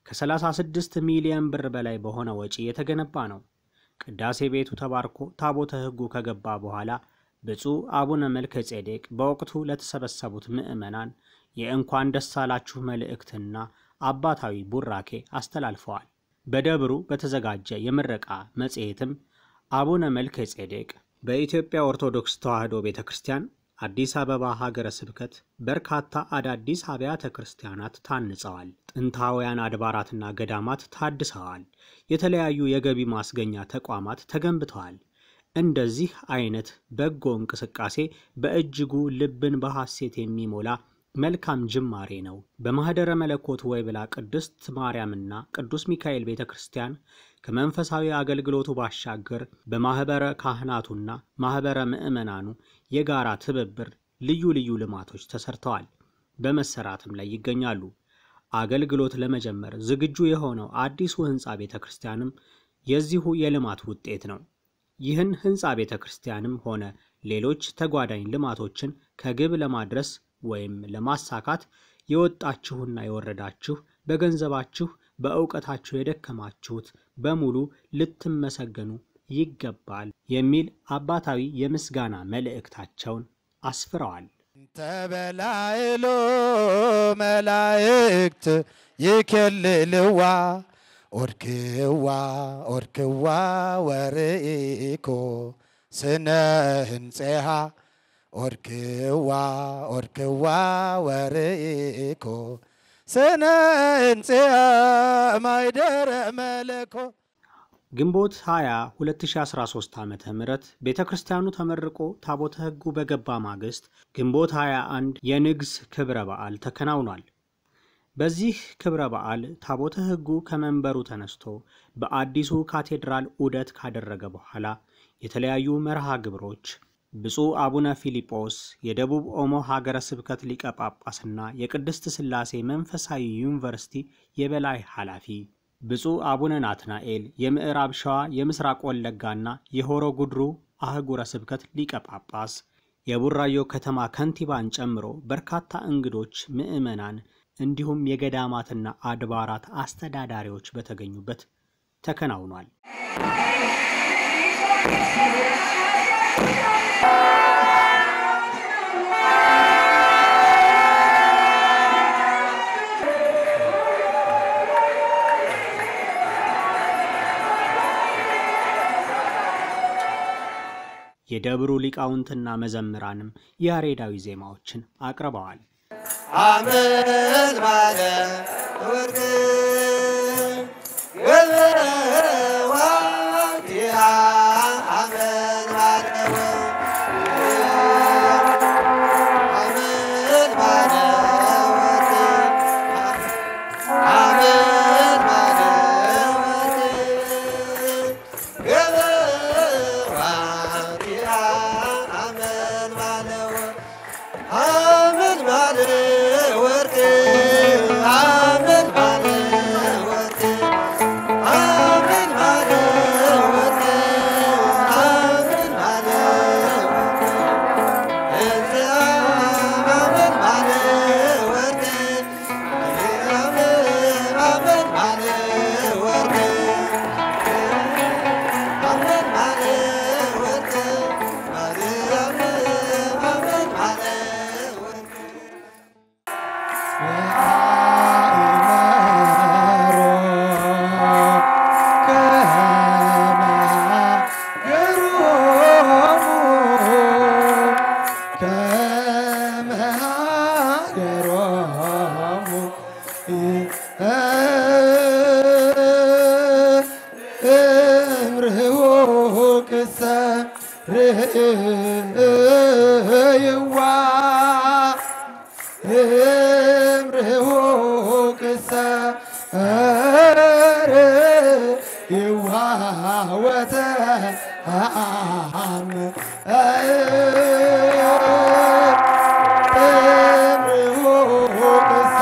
[SPEAKER 1] ከ36 ሚሊዮን ብር በላይ በሆነ ወጪ የተገነባ ነው። ቅዳሴ ቤቱ ተባርኮ ታቦተ ሕጉ ከገባ በኋላ ብፁዕ አቡነ መልከ ጼዴቅ በወቅቱ ለተሰበሰቡት ምዕመናን የእንኳን ደስ አላችሁ መልእክትና አባታዊ ቡራኬ አስተላልፈዋል። በደብሩ በተዘጋጀ የምረቃ መጽሔትም አቡነ መልከ ጼዴቅ በኢትዮጵያ ኦርቶዶክስ ተዋሕዶ ቤተ ክርስቲያን አዲስ አበባ ሀገረ ስብከት በርካታ አዳዲስ አብያተ ክርስቲያናት ታንጸዋል። ጥንታውያን አድባራትና ገዳማት ታድሰዋል። የተለያዩ የገቢ ማስገኛ ተቋማት ተገንብተዋል። እንደዚህ አይነት በጎ እንቅስቃሴ በእጅጉ ልብን በሐሴት የሚሞላ መልካም ጅማሬ ነው። በማኅደረ መለኮት ወይብላ ቅድስት ማርያምና ቅዱስ ሚካኤል ቤተ ክርስቲያን ከመንፈሳዊ አገልግሎቱ ባሻገር በማኅበረ ካህናቱና ማኅበረ ምዕመናኑ የጋራ ትብብር ልዩ ልዩ ልማቶች ተሰርተዋል፣ በመሰራትም ላይ ይገኛሉ። አገልግሎት ለመጀመር ዝግጁ የሆነው አዲሱ ሕንፃ ቤተ ክርስቲያንም የዚሁ የልማት ውጤት ነው። ይህን ሕንፃ ቤተ ክርስቲያንም ሆነ ሌሎች ተጓዳኝ ልማቶችን ከግብ ለማድረስ ወይም ለማሳካት የወጣችሁና የወረዳችሁ በገንዘባችሁ በእውቀታችሁ የደከማችሁት በሙሉ ልትመሰገኑ ይገባል የሚል አባታዊ የምስጋና መልእክታቸውን አስፍረዋል።
[SPEAKER 3] ተበላይሎ መላእክት ይኬልልዋ ኦርክዋ ኦርክዋ ወርኢኮ ስነ ህንፄሃ ኦርክዋ ኦርክዋ ወርኢኮ ስነ ህንፄሃ ማይደረ መለኮ
[SPEAKER 1] ግንቦት 20 2013 ዓ ም ቤተ ክርስቲያኑ ተመርቆ ታቦተ ሕጉ በገባ ማግስት ግንቦት 21 የንግስ ክብረ በዓል ተከናውኗል። በዚህ ክብረ በዓል ታቦተ ሕጉ ከመንበሩ ተነስቶ በአዲሱ ካቴድራል ዑደት ካደረገ በኋላ የተለያዩ መርሃ ግብሮች ብፁዕ አቡነ ፊልጶስ የደቡብ ኦሞ ሀገረ ስብከት ሊቀ ጳጳስና የቅድስት ሥላሴ መንፈሳዊ ዩኒቨርሲቲ የበላይ ኃላፊ፣ ብፁዕ አቡነ ናትናኤል የምዕራብ ሸዋ የምስራቅ ወለጋና የሆሮ ጉድሩ አህጉረ ስብከት ሊቀ ጳጳስ፣ የቡራዮ ከተማ ከንቲባን ጨምሮ በርካታ እንግዶች፣ ምዕመናን እንዲሁም የገዳማትና አድባራት አስተዳዳሪዎች በተገኙበት ተከናውኗል። የደብሩ ሊቃውንትና መዘምራንም ያሬዳዊ ዜማዎችን አቅርበዋል።
[SPEAKER 4] አመት ባለ ወርቅ ገበዋቲያ አመት ባለ አመት ባለ ወርቅ አመት ባለ ወርቅ ገበዋቲያ አመት ባለ ወርቅ አመት ባለ ወርቅ አመት ባለ ወርቅ አመት ባለ ወርቅ አመት ባለ ወርቅ እዚያ አመት ባለ ወርቅ አመት ባለ ወርቅ አመት ባለ ወርቅ ማርያም አመት ባለ ወርቅ
[SPEAKER 2] ይዋ እምርሁ ቅሰ ር ይዋወተ አም እምርሁ ቅሰ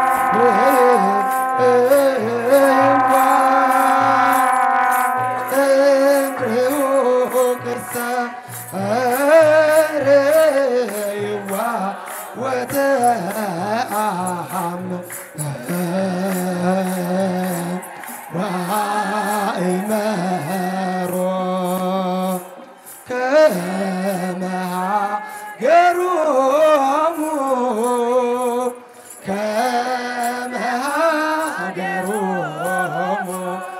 [SPEAKER 2] ይዋ እምርሁ ቅሰ ር ይዋ ወተአም ዋእመሮ ከመሃ ገሮሙ ከመሃ ገሮሙ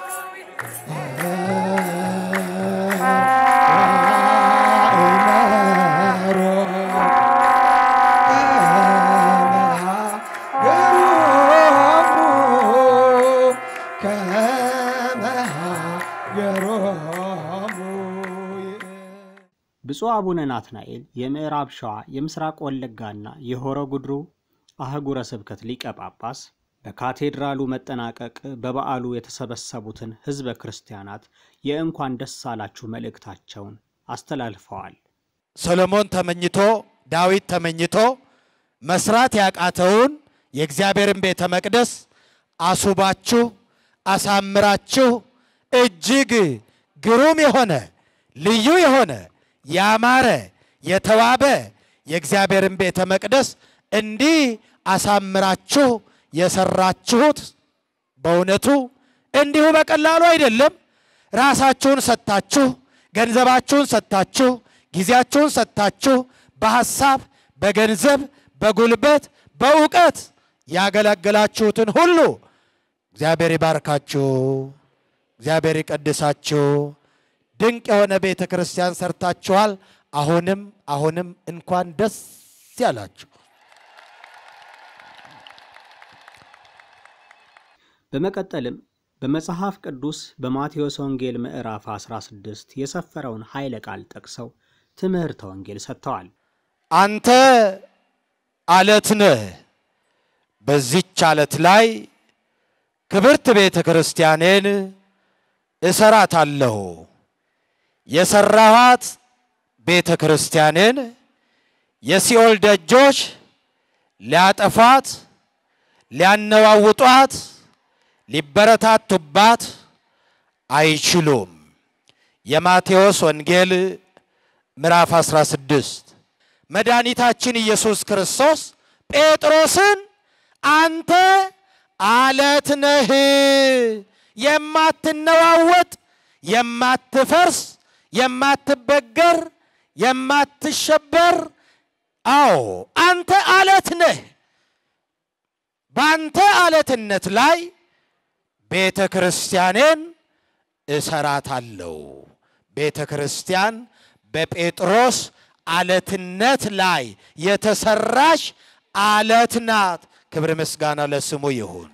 [SPEAKER 1] ብፁዕ አቡነ ናትናኤል የምዕራብ ሸዋ የምስራቅ ወለጋና የሆሮ ጉድሩ አህጉረ ስብከት ሊቀ ጳጳስ በካቴድራሉ መጠናቀቅ በበዓሉ የተሰበሰቡትን ሕዝበ ክርስቲያናት የእንኳን ደስ አላችሁ መልእክታቸውን አስተላልፈዋል።
[SPEAKER 3] ሰሎሞን ተመኝቶ ዳዊት ተመኝቶ መስራት ያቃተውን የእግዚአብሔርን ቤተ መቅደስ አሱባችሁ አሳምራችሁ እጅግ ግሩም የሆነ ልዩ የሆነ ያማረ የተዋበ የእግዚአብሔርን ቤተ መቅደስ እንዲህ አሳምራችሁ የሰራችሁት በእውነቱ እንዲሁ በቀላሉ አይደለም። ራሳችሁን ሰጥታችሁ፣ ገንዘባችሁን ሰጥታችሁ፣ ጊዜያችሁን ሰጥታችሁ በሐሳብ፣ በገንዘብ፣ በጉልበት፣ በእውቀት ያገለገላችሁትን ሁሉ እግዚአብሔር ይባርካችሁ፣ እግዚአብሔር ይቀድሳችሁ። ድንቅ የሆነ ቤተ ክርስቲያን ሰርታችኋል። አሁንም አሁንም እንኳን ደስ ያላችሁ።
[SPEAKER 1] በመቀጠልም በመጽሐፍ ቅዱስ በማቴዎስ ወንጌል ምዕራፍ 16 የሰፈረውን ኃይለ ቃል ጠቅሰው ትምህርተ ወንጌል ሰጥተዋል።
[SPEAKER 3] አንተ አለት ነህ፣ በዚች አለት ላይ ክብርት ቤተ ክርስቲያኔን እሰራታለሁ። የሰራኋት ቤተ ክርስቲያኔን የሲኦል ደጆች ሊያጠፏት፣ ሊያነዋውጧት፣ ሊበረታቱባት አይችሉም። የማቴዎስ ወንጌል ምዕራፍ 16 መድኃኒታችን ኢየሱስ ክርስቶስ ጴጥሮስን አንተ አለት ነህ፣ የማትነዋወጥ፣ የማትፈርስ፣ የማትበገር፣ የማትሸበር አዎ አንተ አለት ነህ። በአንተ አለትነት ላይ ቤተ ክርስቲያኔን እሰራታለሁ። ቤተ ክርስቲያን በጴጥሮስ አለትነት ላይ የተሰራች አለት ናት። ክብር ምስጋና ለስሙ ይሁን።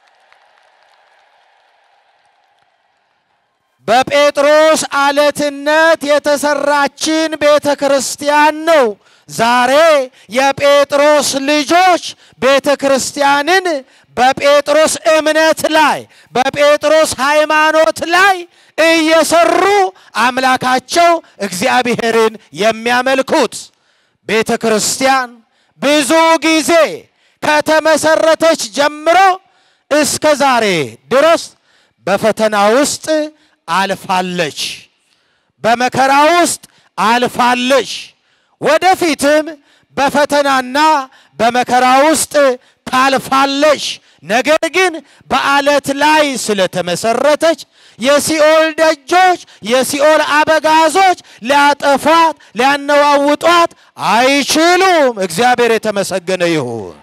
[SPEAKER 3] በጴጥሮስ አለትነት የተሰራችን ቤተ ክርስቲያን ነው። ዛሬ የጴጥሮስ ልጆች ቤተ ክርስቲያንን በጴጥሮስ እምነት ላይ በጴጥሮስ ሃይማኖት ላይ እየሰሩ አምላካቸው እግዚአብሔርን የሚያመልኩት ቤተ ክርስቲያን ብዙ ጊዜ ከተመሰረተች ጀምሮ እስከ ዛሬ ድረስ በፈተና ውስጥ አልፋለች፣ በመከራ ውስጥ አልፋለች። ወደፊትም በፈተናና በመከራ ውስጥ ታልፋለች። ነገር ግን በአለት ላይ ስለተመሰረተች የሲኦል ደጆች፣ የሲኦል አበጋዞች ሊያጠፏት፣ ሊያነዋውጧት አይችሉም። እግዚአብሔር የተመሰገነ ይሁን።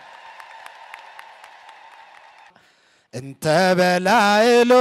[SPEAKER 3] እንተ በላዕሎ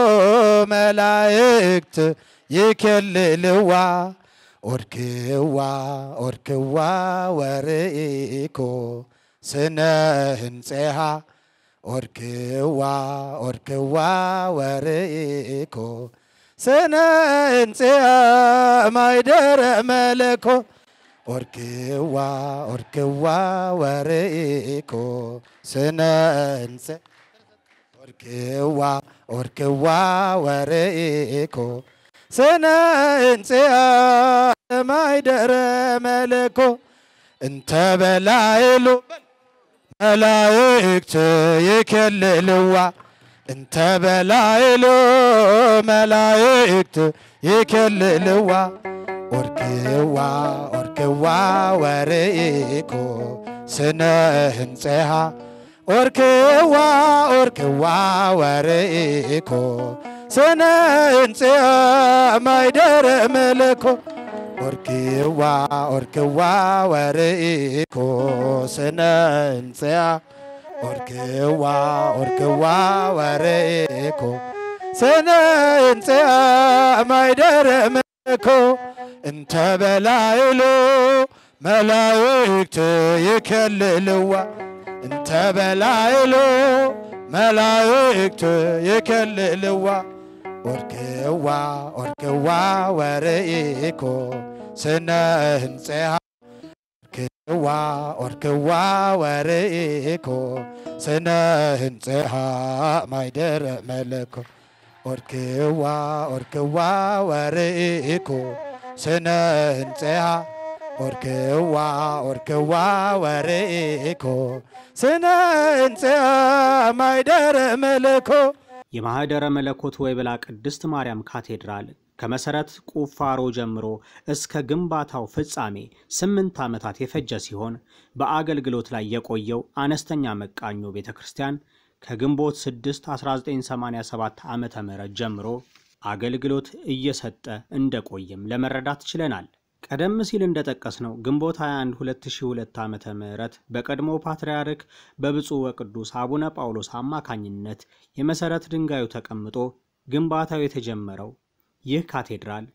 [SPEAKER 3] መላእክት ይኬልልዋ ኦርክዋ ኦርክዋ ወርኢኮ ስነ ህንፄሃ ኦርክዋ ኦርክዋ ወርኢኮ ስነ ህንፄሃ ማይደረ መለኮ ኦርክዋ ኦርክዋ ወርኢኮ ስነ ህንፄ ኦርክዋ ኦርክዋ ወርኢኮ ስነ ህንጽያ ማይደረ መለኮ እንተ በላዕሉ መላእክት ይኬልልዋ እንተ በላዕሉ መላእክት ይኬልልዋ ኦርክዋ ኦርክዋ ወርኢኮ ስነ ህንፄሃ ኦርክዋ ኦርክዋ ወርኢኮ ስነ ህንጽያ ማይደረ መለኮ ኦርክዋ ኦርክዋ ወርኢኮ ስነ ህንጽያ ኦርክዋ ኦርክዋ ወርኢኮ ስነ ህንጽያ ማይደረ መለኮ እንተ በላዕሉ መላእክት ይኬልልዋ እንተ በላዕሉ መላእክት ይኬልልዋ ኦርክዋ ኦርክዋ ወርኢኮ ስነ ህንፄሃ ኦርክዋ ኦርክዋ ወርኢኮ ስነ ህንፄሃ ማይደረ መለኮ ኦርክዋ ኦርክዋ ወርኢኮ ስነ ህንፄሃ ኦርክዋ ኦርክዋ ወርኢኮ ስነ ህንፄሃ ማይደረ መለኮ
[SPEAKER 1] የማኅደረ መለኮት ወይብላ ቅድስት ማርያም ካቴድራል ከመሠረት ቁፋሮ ጀምሮ እስከ ግንባታው ፍጻሜ ስምንት ዓመታት የፈጀ ሲሆን በአገልግሎት ላይ የቆየው አነስተኛ መቃኞ ቤተ ክርስቲያን ከግንቦት 6 1987 ዓ ም ጀምሮ አገልግሎት እየሰጠ እንደቆየም ለመረዳት ችለናል። ቀደም ሲል እንደጠቀስነው ግንቦት 21 2002 ዓ ም በቀድሞ ፓትርያርክ በብፁዕ ወቅዱስ አቡነ ጳውሎስ አማካኝነት የመሠረት ድንጋዩ ተቀምጦ ግንባታው የተጀመረው ይህ ካቴድራል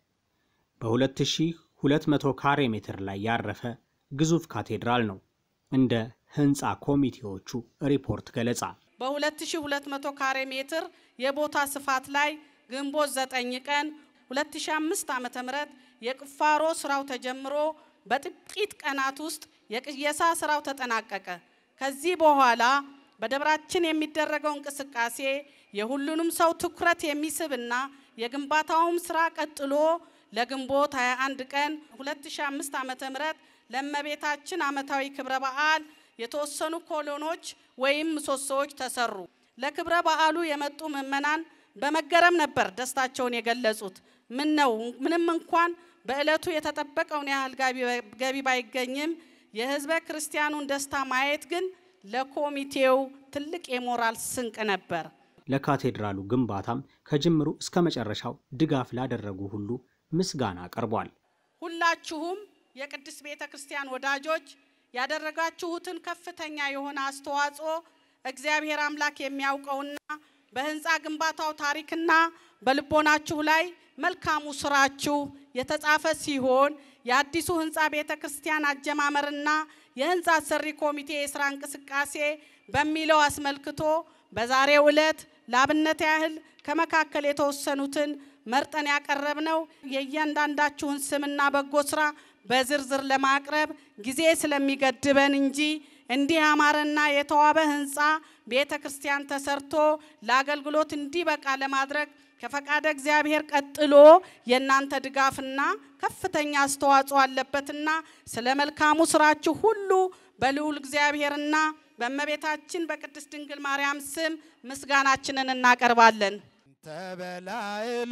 [SPEAKER 1] በ2200 ካሬ ሜትር ላይ ያረፈ ግዙፍ ካቴድራል ነው። እንደ ሕንፃ ኮሚቴዎቹ ሪፖርት ገለጻ
[SPEAKER 6] በ2200 ካሬ ሜትር የቦታ ስፋት ላይ ግንቦት 9 ቀን 2005 ዓ.ም የቁፋሮ ስራው ተጀምሮ በጥቂት ቀናት ውስጥ የቅየሳ ስራው ተጠናቀቀ። ከዚህ በኋላ በደብራችን የሚደረገው እንቅስቃሴ የሁሉንም ሰው ትኩረት የሚስብና የግንባታውም ስራ ቀጥሎ ለግንቦት 21 ቀን 2005 ዓ.ም ለእመቤታችን ዓመታዊ ክብረ በዓል የተወሰኑ ኮሎኖች ወይም ምሰሶዎች ተሰሩ። ለክብረ በዓሉ የመጡ ምዕመናን በመገረም ነበር ደስታቸውን የገለጹት። ምን ነው ምንም እንኳን በዕለቱ የተጠበቀውን ያህል ገቢ ባይገኝም የህዝበ ክርስቲያኑን ደስታ ማየት ግን ለኮሚቴው ትልቅ የሞራል ስንቅ ነበር።
[SPEAKER 1] ለካቴድራሉ ግንባታም ከጅምሩ እስከ መጨረሻው ድጋፍ ላደረጉ ሁሉ ምስጋና ቀርቧል።
[SPEAKER 6] ሁላችሁም የቅድስት ቤተ ክርስቲያን ወዳጆች ያደረጋችሁትን ከፍተኛ የሆነ አስተዋጽኦ እግዚአብሔር አምላክ የሚያውቀውና በህንፃ ግንባታው ታሪክና በልቦናችሁ ላይ መልካሙ ስራችሁ የተጻፈ ሲሆን የአዲሱ ህንፃ ቤተ ክርስቲያን አጀማመርና የህንፃ አሰሪ ኮሚቴ የስራ እንቅስቃሴ በሚለው አስመልክቶ በዛሬው ዕለት ለአብነት ያህል ከመካከል የተወሰኑትን መርጠን ያቀረብነው የእያንዳንዳችሁን ስምና በጎ ስራ በዝርዝር ለማቅረብ ጊዜ ስለሚገድበን እንጂ እንዲህ ያማረና የተዋበ ህንፃ ቤተ ክርስቲያን ተሰርቶ ለአገልግሎት እንዲበቃ ለማድረግ ከፈቃደ እግዚአብሔር ቀጥሎ የእናንተ ድጋፍና ከፍተኛ አስተዋጽኦ አለበትና ስለ መልካሙ ስራችሁ ሁሉ በልዑል እግዚአብሔርና በእመቤታችን በቅድስት ድንግል ማርያም ስም ምስጋናችንን እናቀርባለን።
[SPEAKER 3] ተበላይሎ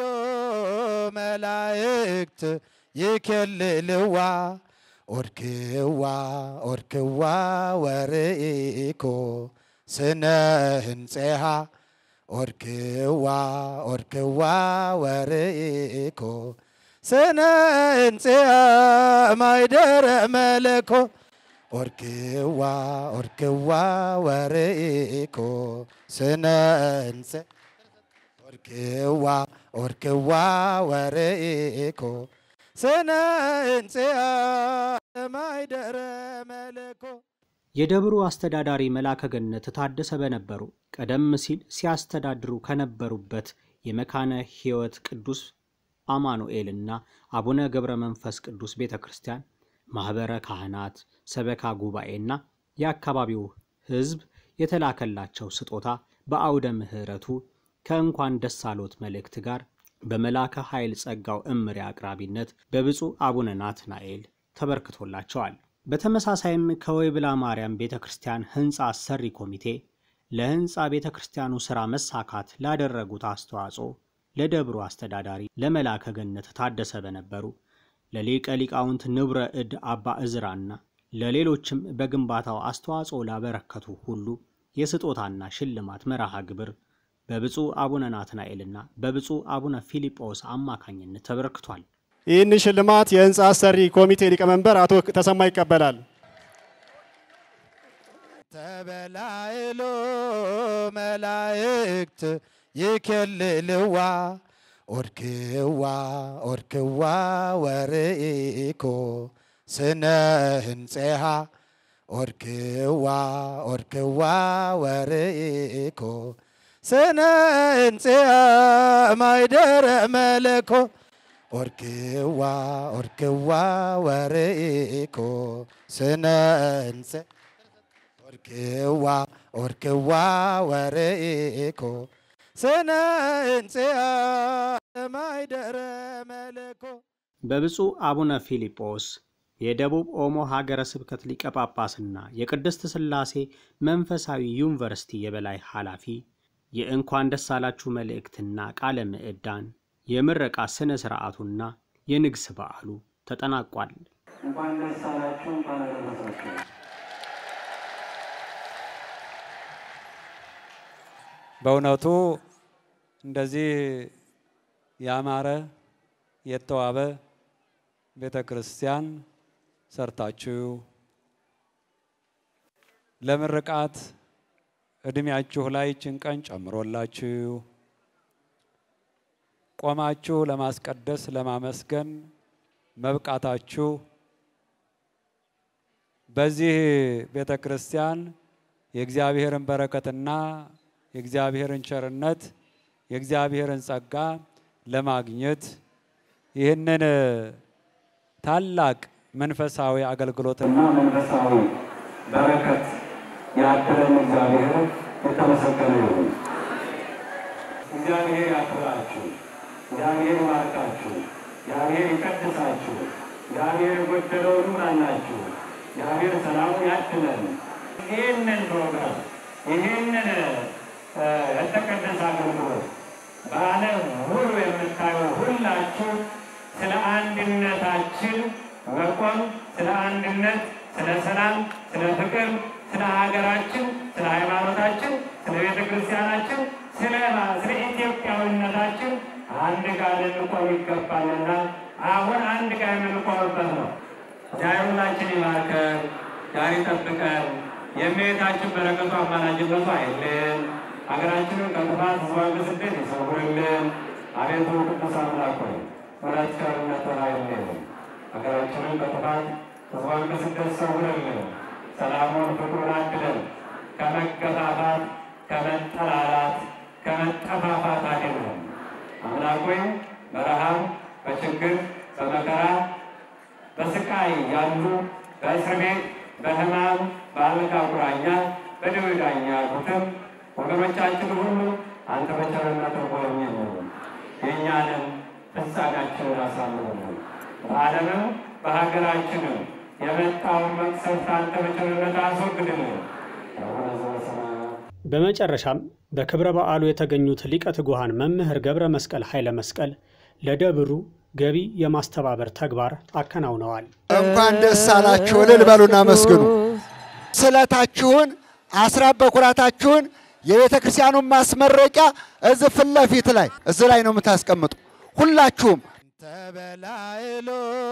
[SPEAKER 3] መላእክት ይኬልልዋ ኦርክዋ ኦርክዋ ወርኢኮ ስነ ህንፄሃ ኦርክዋ ኦርክዋ ወርኢኮ ስነ ህንፄሃ ማይደረ መለኮ ኦርክዋ ኦርክዋ ወርኢኮ ስነ ህንፄ ኦርክዋ ኦርክዋ ወርኢኮ ስነ ህንፄሃ ማይደረ መለኮ
[SPEAKER 1] የደብሩ አስተዳዳሪ መላከ ገነት ታደሰ በነበሩ ቀደም ሲል ሲያስተዳድሩ ከነበሩበት የመካነ ሕይወት ቅዱስ አማኑኤልና አቡነ ገብረ መንፈስ ቅዱስ ቤተ ክርስቲያን ማኅበረ ካህናት፣ ሰበካ ጉባኤና የአካባቢው ሕዝብ የተላከላቸው ስጦታ በአውደ ምሕረቱ ከእንኳን ደስ አሎት መልእክት ጋር በመላከ ኃይል ጸጋው እምሪ አቅራቢነት በብፁዕ አቡነ ናትናኤል ተበርክቶላቸዋል። በተመሳሳይም ከወይብላ ማርያም ቤተ ክርስቲያን ሕንፃ አሰሪ ኮሚቴ ለሕንፃ ቤተ ክርስቲያኑ ሥራ መሳካት ላደረጉት አስተዋጽኦ ለደብሩ አስተዳዳሪ ለመላከ ገነት ታደሰ በነበሩ ለሊቀ ሊቃውንት ንብረ እድ አባ እዝራና ለሌሎችም በግንባታው አስተዋጽኦ ላበረከቱ ሁሉ የስጦታና ሽልማት መርሃ ግብር በብፁዕ አቡነ ናትናኤልና በብፁዕ አቡነ ፊልጶስ አማካኝነት ተበርክቷል።
[SPEAKER 7] ይህን ሽልማት የህንፃ አሰሪ ኮሚቴ ሊቀመንበር አቶ ተሰማ ይቀበላል።
[SPEAKER 3] ተበላይሎ መላእክት ይኬልልዋ ኦርክዋ ኦርክዋ ወርኢኮ ስነ ህንፄሃ ኦርክዋ ኦርክዋ ወርኢኮ ስነ ህንፄሃ ማይደረ መለኮ ኦርክዋ ኦርክዋ ወርኢኮ ስነ ህንፄ ኦርክዋ ኦርክዋ ወርኢኮ ስነ ህንፄሃ ማይደረ መለኮ
[SPEAKER 1] በብፁዕ አቡነ ፊልጶስ የደቡብ ኦሞ ሀገረ ስብከት ሊቀ ጳጳስና የቅድስት ሥላሴ መንፈሳዊ ዩኒቨርሲቲ የበላይ ኃላፊ የእንኳን ደስ አላችሁ መልእክትና ቃለ ምዕዳን የምረቃ ሥነ ሥርዓቱና የንግስ በዓሉ ተጠናቋል።
[SPEAKER 8] እንኳን ደስ አላችሁ፣ እንኳን አደረሳችሁ።
[SPEAKER 5] በእውነቱ እንደዚህ ያማረ የተዋበ ቤተ ክርስቲያን ሰርታችሁ ለምርቃት እድሜያችሁ ላይ ይችን ቀን ጨምሮላችሁ ቆማችሁ ለማስቀደስ ለማመስገን መብቃታችሁ በዚህ ቤተ ክርስቲያን የእግዚአብሔርን በረከትና የእግዚአብሔርን ቸርነት የእግዚአብሔርን ጸጋ ለማግኘት ይህንን ታላቅ መንፈሳዊ አገልግሎትና
[SPEAKER 8] እና መንፈሳዊ በረከት ያደረን እግዚአብሔር የተመሰገነ ይሁን። እግዚአብሔር ያክብራችሁ፣ እግዚአብሔር ይባርካችሁ፣ እግዚአብሔር ይቀድሳችሁ፣ እግዚአብሔር የጎደለውን ይሙላላችሁ፣ እግዚአብሔር ሰላሙን ያድለን። ይህንን ፕሮግራም ይህንን እ የተቀደሰ አገልግሎት በዓለም ሁሉ የምታዩ ሁላችሁ ስለ አንድነታችን መቆም፣ ስለ አንድነት፣ ስለ ሰላም፣ ስለ ፍቅር፣ ስለ ሀገራችን፣ ስለ ሃይማኖታችን፣ ስለ ቤተ ክርስቲያናችን፣ ስለ ስለ ኢትዮጵያዊነታችን አንድ ጋር ልንቆም ይገባልና አሁን አንድ ጋር የምንቆምበት ነው። ዛሬ ሁላችን ይባርከን፣ ዛሬ ይጠብቀን። የእመቤታችን በረከቱ አማላጅነቱ አይልን። ሀገራችንን ከጥፋት ሕዝቧን ከስደት ይሰውርልን። አቤቱ ቅዱስ አምላክ ሆይ ምሕረት ቸርነትህ አይለየን። ሀገራችንን ከጥፋት ሕዝቧን ከስደት ሰውርልን። ሰላሙን ፍቅሩን አድለን። ከመገፋፋት ከመጠላላት ከመጠፋፋት አድነን። አምላክ ሆይ በረሃብ በችግር በመከራ በስቃይ ያሉ በእስር ቤት በሕማም በአልጋ ቁራኛ በደዌ ዳኛ ያሉትም ወገኖቻችን ሁሉ አንተ በቸርነት ጎብኝልን፣ የእኛንም ፍጻሜያችንን አሳምርልን። በዓለምም በሀገራችንም የመጣውን መቅሰፍት አንተ በቸርነት አስወግድልን። አቡነ ዘበሰማያት
[SPEAKER 1] በመጨረሻም በክብረ በዓሉ የተገኙት ሊቀ ትጉሃን መምህር ገብረ መስቀል ኃይለ መስቀል ለደብሩ ገቢ የማስተባበር ተግባር አከናውነዋል።
[SPEAKER 2] እንኳን ደስ አላችሁ እልል በሉና መስግኑ። ስለታችሁን አስራት በኩራታችሁን የቤተ ክርስቲያኑን ማስመረቂያ እዚህ ፊት ለፊት ላይ እዚህ ላይ ነው የምታስቀምጡ ሁላችሁም
[SPEAKER 3] ተበላይሎ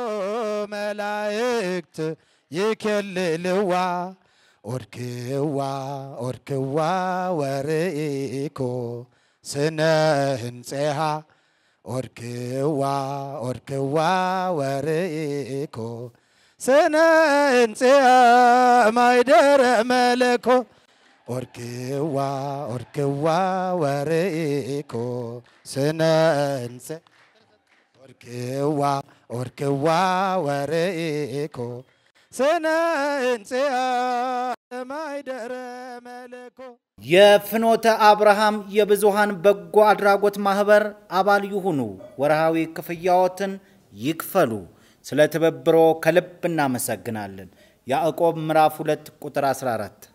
[SPEAKER 3] መላእክት ይኬልልዋ ኦርክዋ ኦርክዋ ወርኢኮ ስነ ህንፄሃ ኦርክዋ ኦርክዋ ወርኢኮ ስነ ህንፄሃ ማይደረ መለኮ ኦርክዋ ኦርክዋ ወርኢኮ ስነ ህንፄ ኦርክዋ ኦርክዋ ወርኢኮ ስነ ህንፄሃ ማይደረ መለኮ
[SPEAKER 9] የፍኖተ አብርሃም የብዙሃን በጎ አድራጎት ማህበር አባል ይሁኑ። ወርሃዊ ክፍያዎትን ይክፈሉ። ስለ ትብብሮ ከልብ እናመሰግናለን። ያዕቆብ ምዕራፍ 2 ቁጥር 14